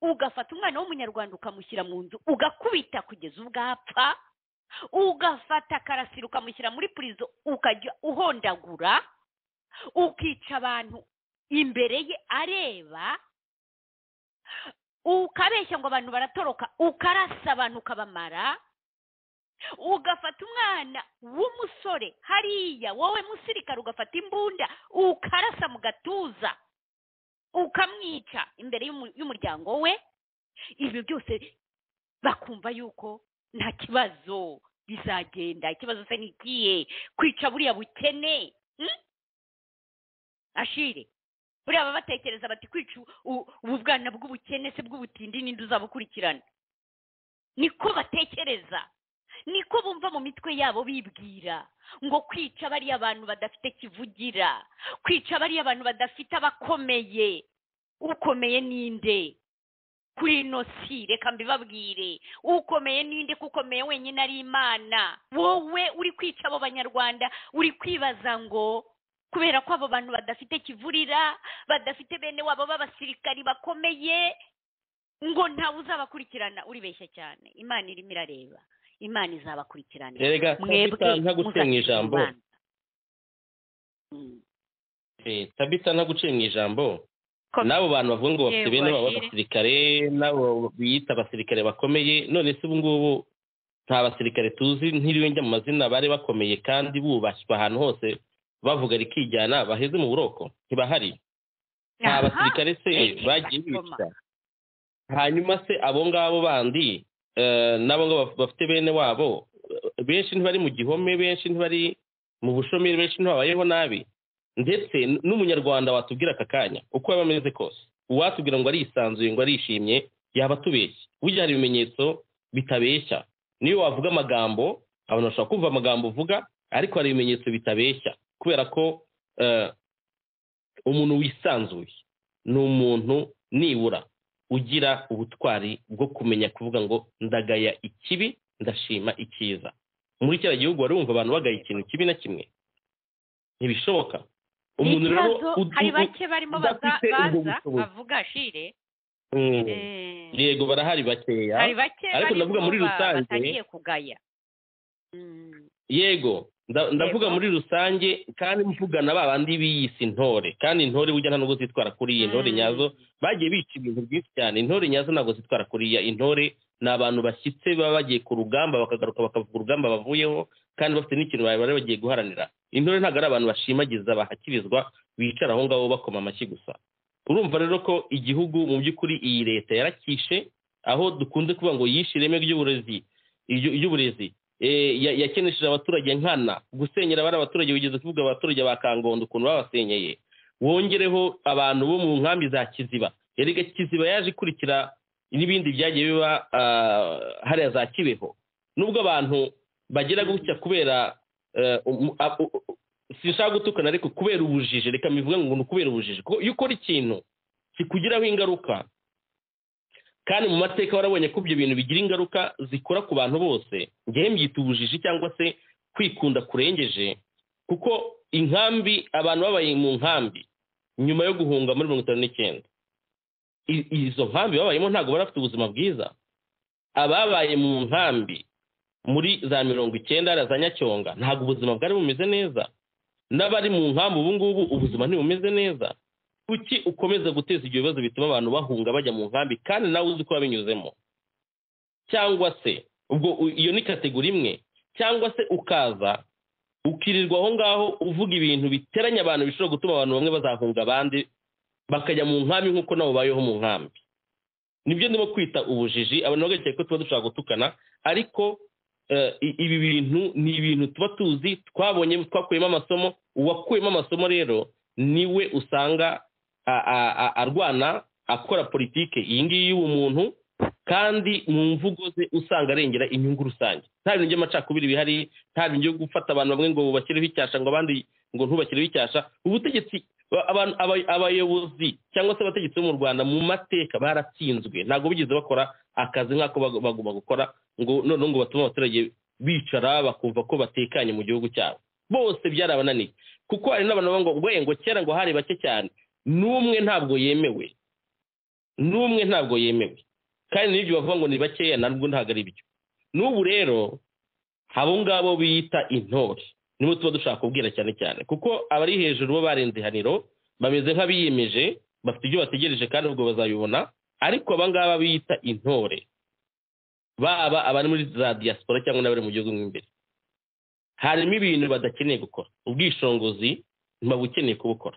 ugafata umwana w'umunyarwanda ukamushyira mu nzu ugakubita kugeza ubwo apfa ugafata akarasira ukamushyira muri purizo ukajya uhondagura ukica abantu imbere ye areba ukabeshya ngo abantu baratoroka ukarasa abantu ukabamara ugafata umwana w'umusore hariya wowe musirikare ugafata imbunda ukarasa mu gatuza ukamwica imbere y'umu- y'umuryango we ibyo byose bakumva yuko nta kibazo bizagenda ikibazo se ni ikihe kwica buriya bukene mm? ashire buriya baba batekereza bati kwica u- ubu bwana bw'ubukene se bw'ubutindi n'indi uzabukurikirana niko batekereza niko bumva mu mitwe yabo bibwira ngo kwica bariya bantu badafite kivugira kwica bariya bantu badafite abakomeye ukomeye ninde kuri ino si reka mbibabwire ukomeye ninde ko ukomeye wenyine ari imana wowe uri kwica abo banyarwanda uri kwibaza ngo kubera ko abo bantu badafite kivurira badafite bene wabo b'abasirikari bakomeye ngo ntawe uzabakurikirana uribeshya cyane imana irimo irareba imana izabakurikirana Erega, Tabitha, ntagusenya muzakira ijambo. Imana. Mm. Eh, tabita ntaguciye mu ijambo Komeza. n'abo bantu bavuga ngo bafite Yego, bene baba Ashille. abasirikare n'abo biyita abasirikare bakomeye none se ubu ngubu nta basirikare tuzi ntiriwe njya mu mazina bari bakomeye kandi bubashywe ahantu hose bavuga rikijyana baheze mu buroko ntibahari nta Aha. basirikare se Ege, bagiye Gakoma. bica hanyuma se abo ngabo bandi eh, n'abo ngabo baf- bafite bene wabo eh, benshi ntibari mu gihome benshi ntibari mu bushomeri benshi ntibabayeho nabi ndetse n- n'umunyarwanda watubwira aka kanya uko yaba ameze kose uwatubwira ngo arisanzuye ngo arishimye yaba atubeshya burya hari ibimenyetso bitabeshya niyo wavuga amagambo abantu bashobora kumva amagambo uvuga ariko hari ibimenyetso bitabeshya kubera ko eh, umuntu wisanzuye ni umuntu nibura ugira ubutwari bwo kumenya kuvuga ngo ndagaya ikibi ndashima icyiza muri kiriya gihugu wari wumva abantu bagaya ikintu kibi na kimwe ntibishoboka umuntu rero Ikibazo, ud- hari ud- bake barimo baza udafite ubwo baza bushobozi. bavuga shire Mm. Eh, yego barahari bakeya hari bake ariko barimo ndavuga muri ba- rusange- batangiye kugaya Mm. yego nda- ndavuga Yego. muri rusange kandi mvugana ba bandi biyise intore kandi intore burya nta nubwo zitwara kuriya intore Mm. nyazo bagiye bica ibintu byinshi cyane intore nyazo ntabwo zitwara kuriya intore ni abantu bashyitse baba bagiye ku rugamba bakagaruka bakavuga urugamba bavuyeho kandi bafite n'ikintu bari bari bagiye guharanira intore ntabwo ari abantu bashimagiza bahakirizwa bicara aho ngaho bakoma amashyi gusa urumva rero ko igihugu mu by'ukuri iyi leta yarakishe aho dukunze kuvuga ngo yishe ireme ry'uburezi iryo- ry'uburezi Eh, ya- yakenesheje abaturage nkana gusenyera bari abaturage bigeze kuvuga abaturage ba kangondo ukuntu babasenyeye wongereho abantu bo mu nkambi za kiziba erega kiziba yaje ikurikira n'ibindi byagiye biba ah, hariya za kibeho nubwo abantu bagira gutya kubera eh, um- ah, u- u- sinshaka gutukana ariko kubera ubujiji reka mbivuge ngo ni kubera ubujiji kuko iyo ukora ikintu kikugiraho ingaruka kandi mu mateka warabonye ko ibyo bintu bigira ingaruka zikora ku bantu bose ngewe mbyita ubujiji cyangwa se kwikunda kurengeje kuko inkambi abantu babaye mu nkambi nyuma yo guhunga muri mirongo itanu n'icyenda I- izo nkambi babayemo ntabwo bari bafite ubuzima bwiza ababaye mu nkambi muri za mirongo icyenda hariya za nyacyonga ntabwo ubuzima bwari bumeze neza n'abari mu nkambi ubu ngubu ubuzima ntibumeze neza kuki ukomeza guteza ibyo bibazo bituma abantu bahunga bajya mu nkambi kandi nawe uzi ko wabinyuzemo cyangwa se ubwo u- iyo ni kategori imwe cyangwa se ukaza ukirirwa aho ngaho uvuga ibintu biteranya abantu bishobora gutuma abantu bamwe bazahunga abandi bakajya mu nkambi nk'uko nabo babayeho mu nkambi nibyo ndimo kwita ubujiji abantu bagakeka ko tuba dushobora gutukana ariko eh, i- ibi bintu ni ibintu tuba tuzi twabonye twakuyemo amasomo uwakuyemo amasomo rero niwe usanga a- a- a- arwana akora politike iyi ngiyi y'ubumuntu kandi mu mvugo ze usanga arengera inyungu rusange nta bintu by'amacakubiri bihari nta bintu byo gufata abantu bamwe ngo bubashyireho icyasha ngo abandi ngo ntubashyireho icyasha ubutegetsi ba- abantu- aba- abayobozi cyangwa se abategetsi bo mu rwanda mu mateka baratsinzwe ntabwo bigeze bakora akazi nk'ako bag- bagomba gukora ngo noneho ngo batume abaturage bicara bakumva ko batekanye mu gihugu cyabo bose byarabananiye kuko hari n'abantu bavuga ngo "Bwe, ngo kera ngo hari bake cyane n'umwe ntabwo yemewe n'umwe ntabwo yemewe kandi n'ibyo bavuga ngo ni bakeya ntabwo ntabwo ari byo n'ubu rero abo ngabo biyita intore nibo tuba dushaka kubwira cyane cyane kuko abari hejuru bo barenze ihaniro bameze nk'abiyemeje bafite ibyo bategereje kandi ubwo bazabibona ariko aba ngaba biyita intore baba abari muri za diaspora cyangwa n'abari mu gihugu mo imbere harimo ibintu badakeneye gukora ubwishingizi ntiba bukeneye kubukora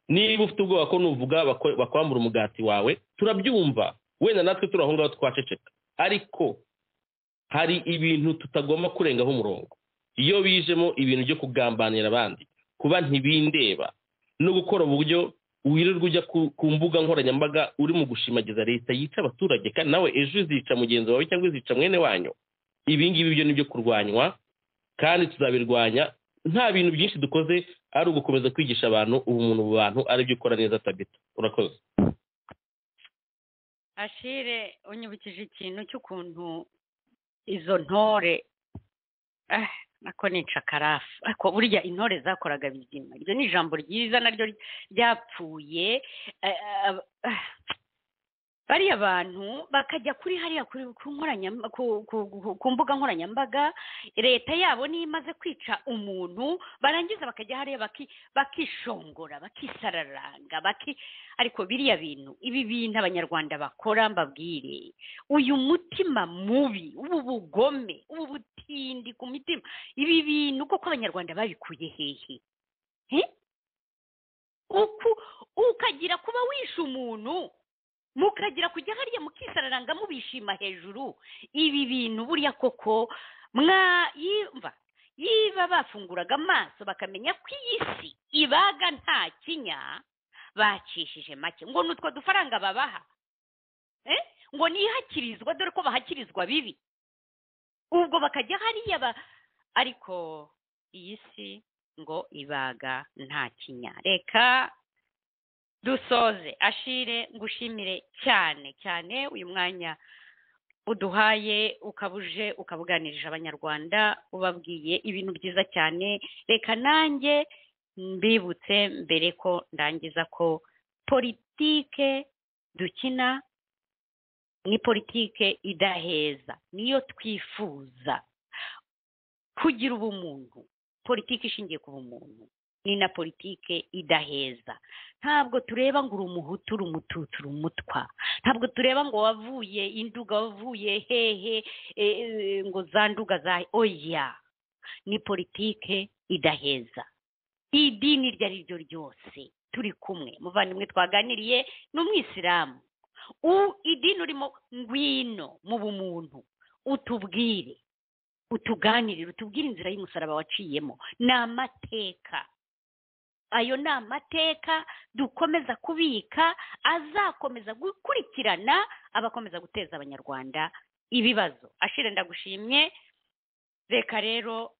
niba ufite ubwoba ko nuvuga bako- bakwambura umugati wawe turabyumva wenda natwe turi aho ngaho twaceceka ariko hari ibintu tutagomba kurengaho umurongo iyo bijemo ibintu byo kugambanira abandi kuba ntibindeba no gukora uburyo wirirwa ujya ku- ku mbuga nkoranyambaga uri mu gushimagiza leta yica abaturage kandi nawe ejo izica mugenzi wawe cyangwa izica mwene wanyu ibi ngibi byo ni byo kurwanywa kandi tuzabirwanya nta bintu byinshi dukoze ari ugukomeza kwigisha abantu ubumuntu mu bantu aribyo ukora neza tabita urakoze ashire unyibukije ikintu cy'ukuntu izo ntore ah, ako ni cakarafu ariko burya intore zakoraga bizima iryo ni ijambo ryiza naryo ry- ryapfuye eh, ab- ah, bariya bantu bakajya kuri hariya kuri ku nkoranyam- ku- ku- ku- ku mbuga nkoranyambaga leta yabo niyo imaze kwica umuntu barangiza bakajya hariya baki- bakishongora bakisararanga baki ariko biriya bintu ibi bintu abanyarwanda bakora mbabwire uyu mutima mubi ubu bugome ubu butindi ku mitima ibi bintu koko abanyarwanda babikuye hehe He? Uku- ukagira kuba wishe umuntu mukagira kujya hariya mukisararanga mubishima hejuru ibi bintu buriya koko mwa yumva yiba bafunguraga amaso bakamenya ko iyi si ibaga nta kinya bacishije make ngo ni utwo dufaranga babaha Eh? ngo nihakirizwa dore ko bahakirizwa bibi ubwo bakajya hariya ba ariko iyi si ngo ibaga nta kinya reka dusoze ashire ngushimire cyane cyane uyu mwanya uduhaye ukaba uje ukabuganirije abanyarwanda ubabwiye ibintu byiza cyane reka nanjye mbibutse mbere ko ndangiza ko politike dukina ni politike idaheza niyo twifuza kugira ubumuntu politike ishingiye ku bumuntu ni na politike idaheza ntabwo tureba ngo uri umuhutu uri umututsi uri umutwa ntabwo tureba ngo wavuye induga wavuye hehe eh, eh, ngo za nduga za oya ni politike idaheza idini iryo ari ryo ryose turi kumwe muvandimwe twaganiriye ni umwisilamu u idini urimo ngwino mu bumuntu utubwire utuganirire utubwire inzira y'umusaraba waciyemo ni amateka ayo ni amateka dukomeza kubika azakomeza gukurikirana abakomeza guteza abanyarwanda ibibazo ashire ndagushimye reka rero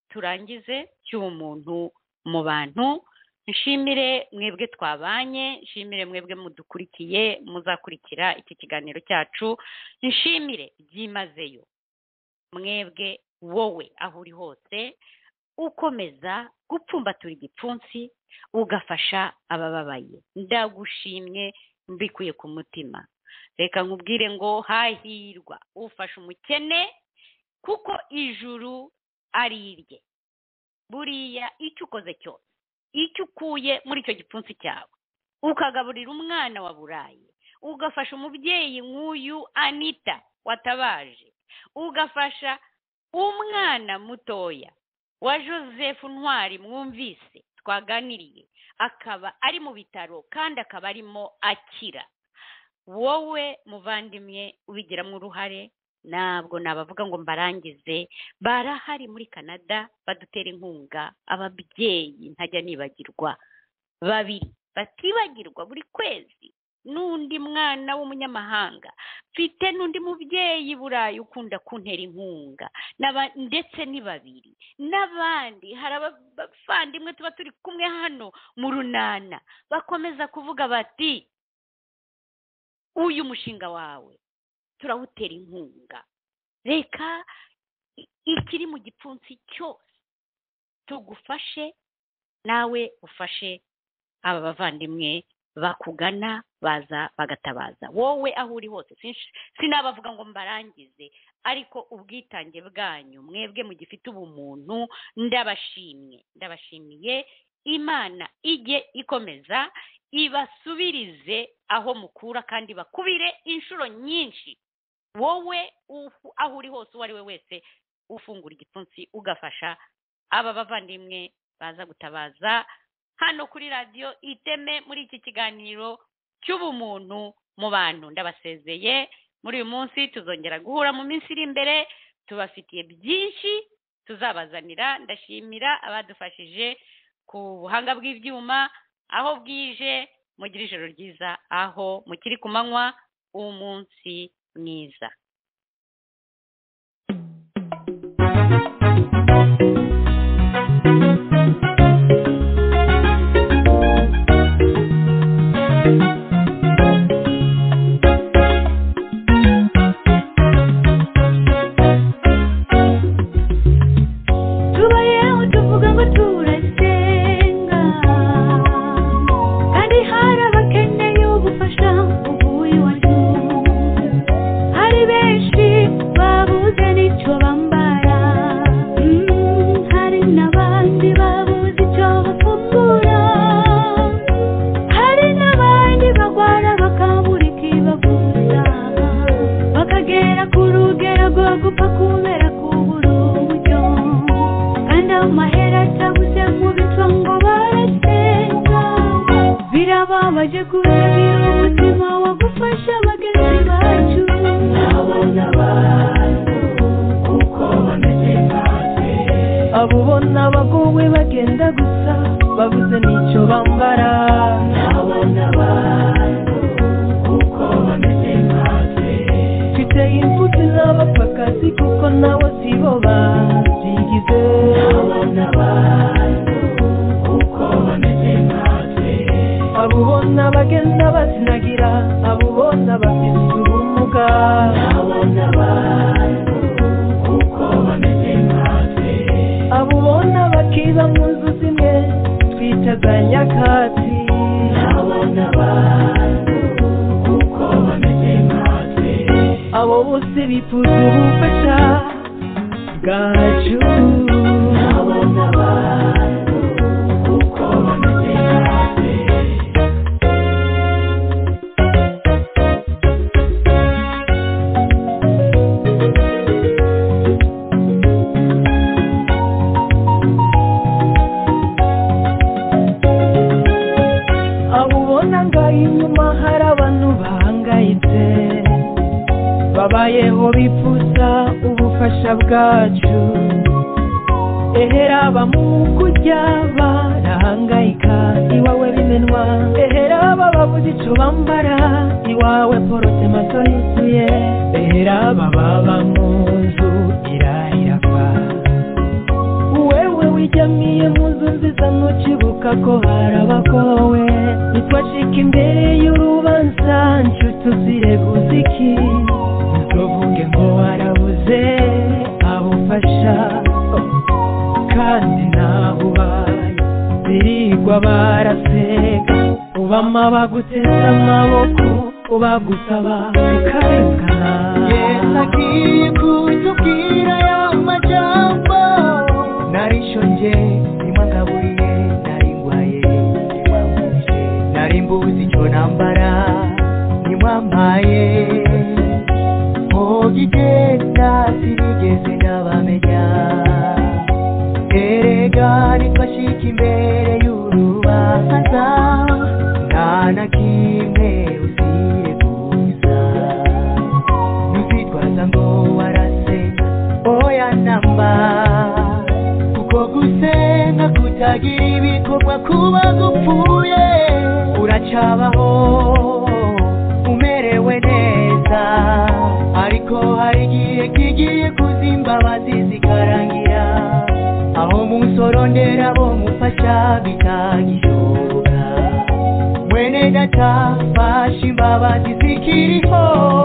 turangize cy'umuntu mu bantu nshimire mwebwe twabanye nshimire mwebwe mudukurikiye muzakurikira iki kiganiro cyacu nshimire byimazeyo mwebwe wowe aho uri hose ukomeza gupfumbatura igipfunsi ugafasha abababaye ndagushimye mbikuye ku mutima reka nkubwire ngo hahirwa ufasha umukene kuko ijuru ari irye buriya icyo ukoze cyose icyo ukuye muri icyo gipfunsi cyawe ukagaburira umwana wa burayi ugafasha umubyeyi nk'uyu anita watabaje ugafasha umwana mutoya wa joseph ntwari mwumvise twaganiriye akaba ari mu bitaro kandi akaba arimo akira wowe muvandimwe ubigiramo uruhare ntabwo nabavuga ngo mbarangize barahari muri canada badutera inkunga ababyeyi ntajya nibagirwa babiri batibagirwa buri kwezi n'undi mwana w'umunyamahanga mfite n'undi mubyeyi burayi ukunda kuntera inkunga n'aba- ndetse ni babiri n'abandi hari abavandimwe tuba turi kumwe hano mu runana bakomeza kuvuga bati uyu mushinga wawe turawutera inkunga reka i- ikiri mu gipfunsi cyose tugufashe nawe ufashe aba bavandimwe bakugana baza bagatabaza wowe aho uri hose sinsh- sinabavuga ngo mbarangize ariko ubwitange bwanyu mwebwe mugifite ubumuntu ndabashimye ndabashimiye imana ijye ikomeza ibasubirize aho mukura kandi bakubire inshuro nyinshi wowe ufu- aho uri hose uwo ari we wese ufungura igipfunsi ugafasha aba bavandimwe baza gutabaza hano kuri radiyo iteme muri iki kiganiro cy'ubumuntu mu bantu ndabasezeye muri uyu munsi tuzongera guhura mu minsi iri imbere tubafitiye byinshi tuzabazanira ndashimira abadufashije ku buhanga bw'ibyuma aho bwije mugire ijoro ryiza aho mukiri ku manywa umunsi mwiza tubayeho tuvuga ngo turasenga kandi hari abakeneye ubufasha uvuye iwacu hari benshi babuze n'icyo bambara Mm, hari n'abandi babuze icyo bafungura hari n'abandi barwara bakabura ikibaguza bakagera ku rugero rwo gupfa kubera kubura uburyo kandi amahera atabuze mu bico ngo barasenga birababaje kurebera umutima wagufasha bagenzi bacu Nabona abantu kuko bameze nkatwe abo ubona bagowe bagenda gusa babuze n'icyo bambara Nabona abantu kuko bameze nkatwe mfite imfubyi n'abapfakazi kuko nabo sibo babyigize Nabona abantu kuko bameze nkatwe abo ubona bagenda bazinagira abo ubona bafite ubumuga Nabona abantu kuko bameze nkatwe abo ubona bakiba mu nzu zimwe twitaga nyakatsi Nabona abantu kuko bameze nkatwe abo bose bifuza ubufasha bwacu Nabona abantu kuko bameze nkatwe abo ubona ngaho inyuma hari abantu bahangayitse babayeho bifuza ubufasha bwacu ehera abamukujya barahangayika iwawe bimenwa ehera aba babuze ico bambara iwawe porotema yuzuye ehera aba baba mu nzu irarira kwa wewe wijyamiye mu nzu nziza ntucibuka ko harabakowe nitwacika imbere y'urubanza nshuti uzireguza iki ntuvuge ngo warabuze abufasha kandi nawe ubaye birirwa baraseka ubama baguteze amaboko ubagusaba ukabikana agiye kutubwira y'amajyamba narishonje nimwagaburiye narindwaye nimwamuje narimbuzi icyo nambara nimwampaye mugigenda sinigeze ndabamenya erega nitwashika imbere y'urubanza nta na kimwe uzireguza nuzitwaza ngo warase oya namba kuko gusenga kutagira ibikorwa kuba gupfuye uracabaho umerewe neza ariko hari igihe kigiye kuzimbabazi zikarangira aho musorondera bo mufasha bitagishoboka mwene data fasha imbabazi zikiriho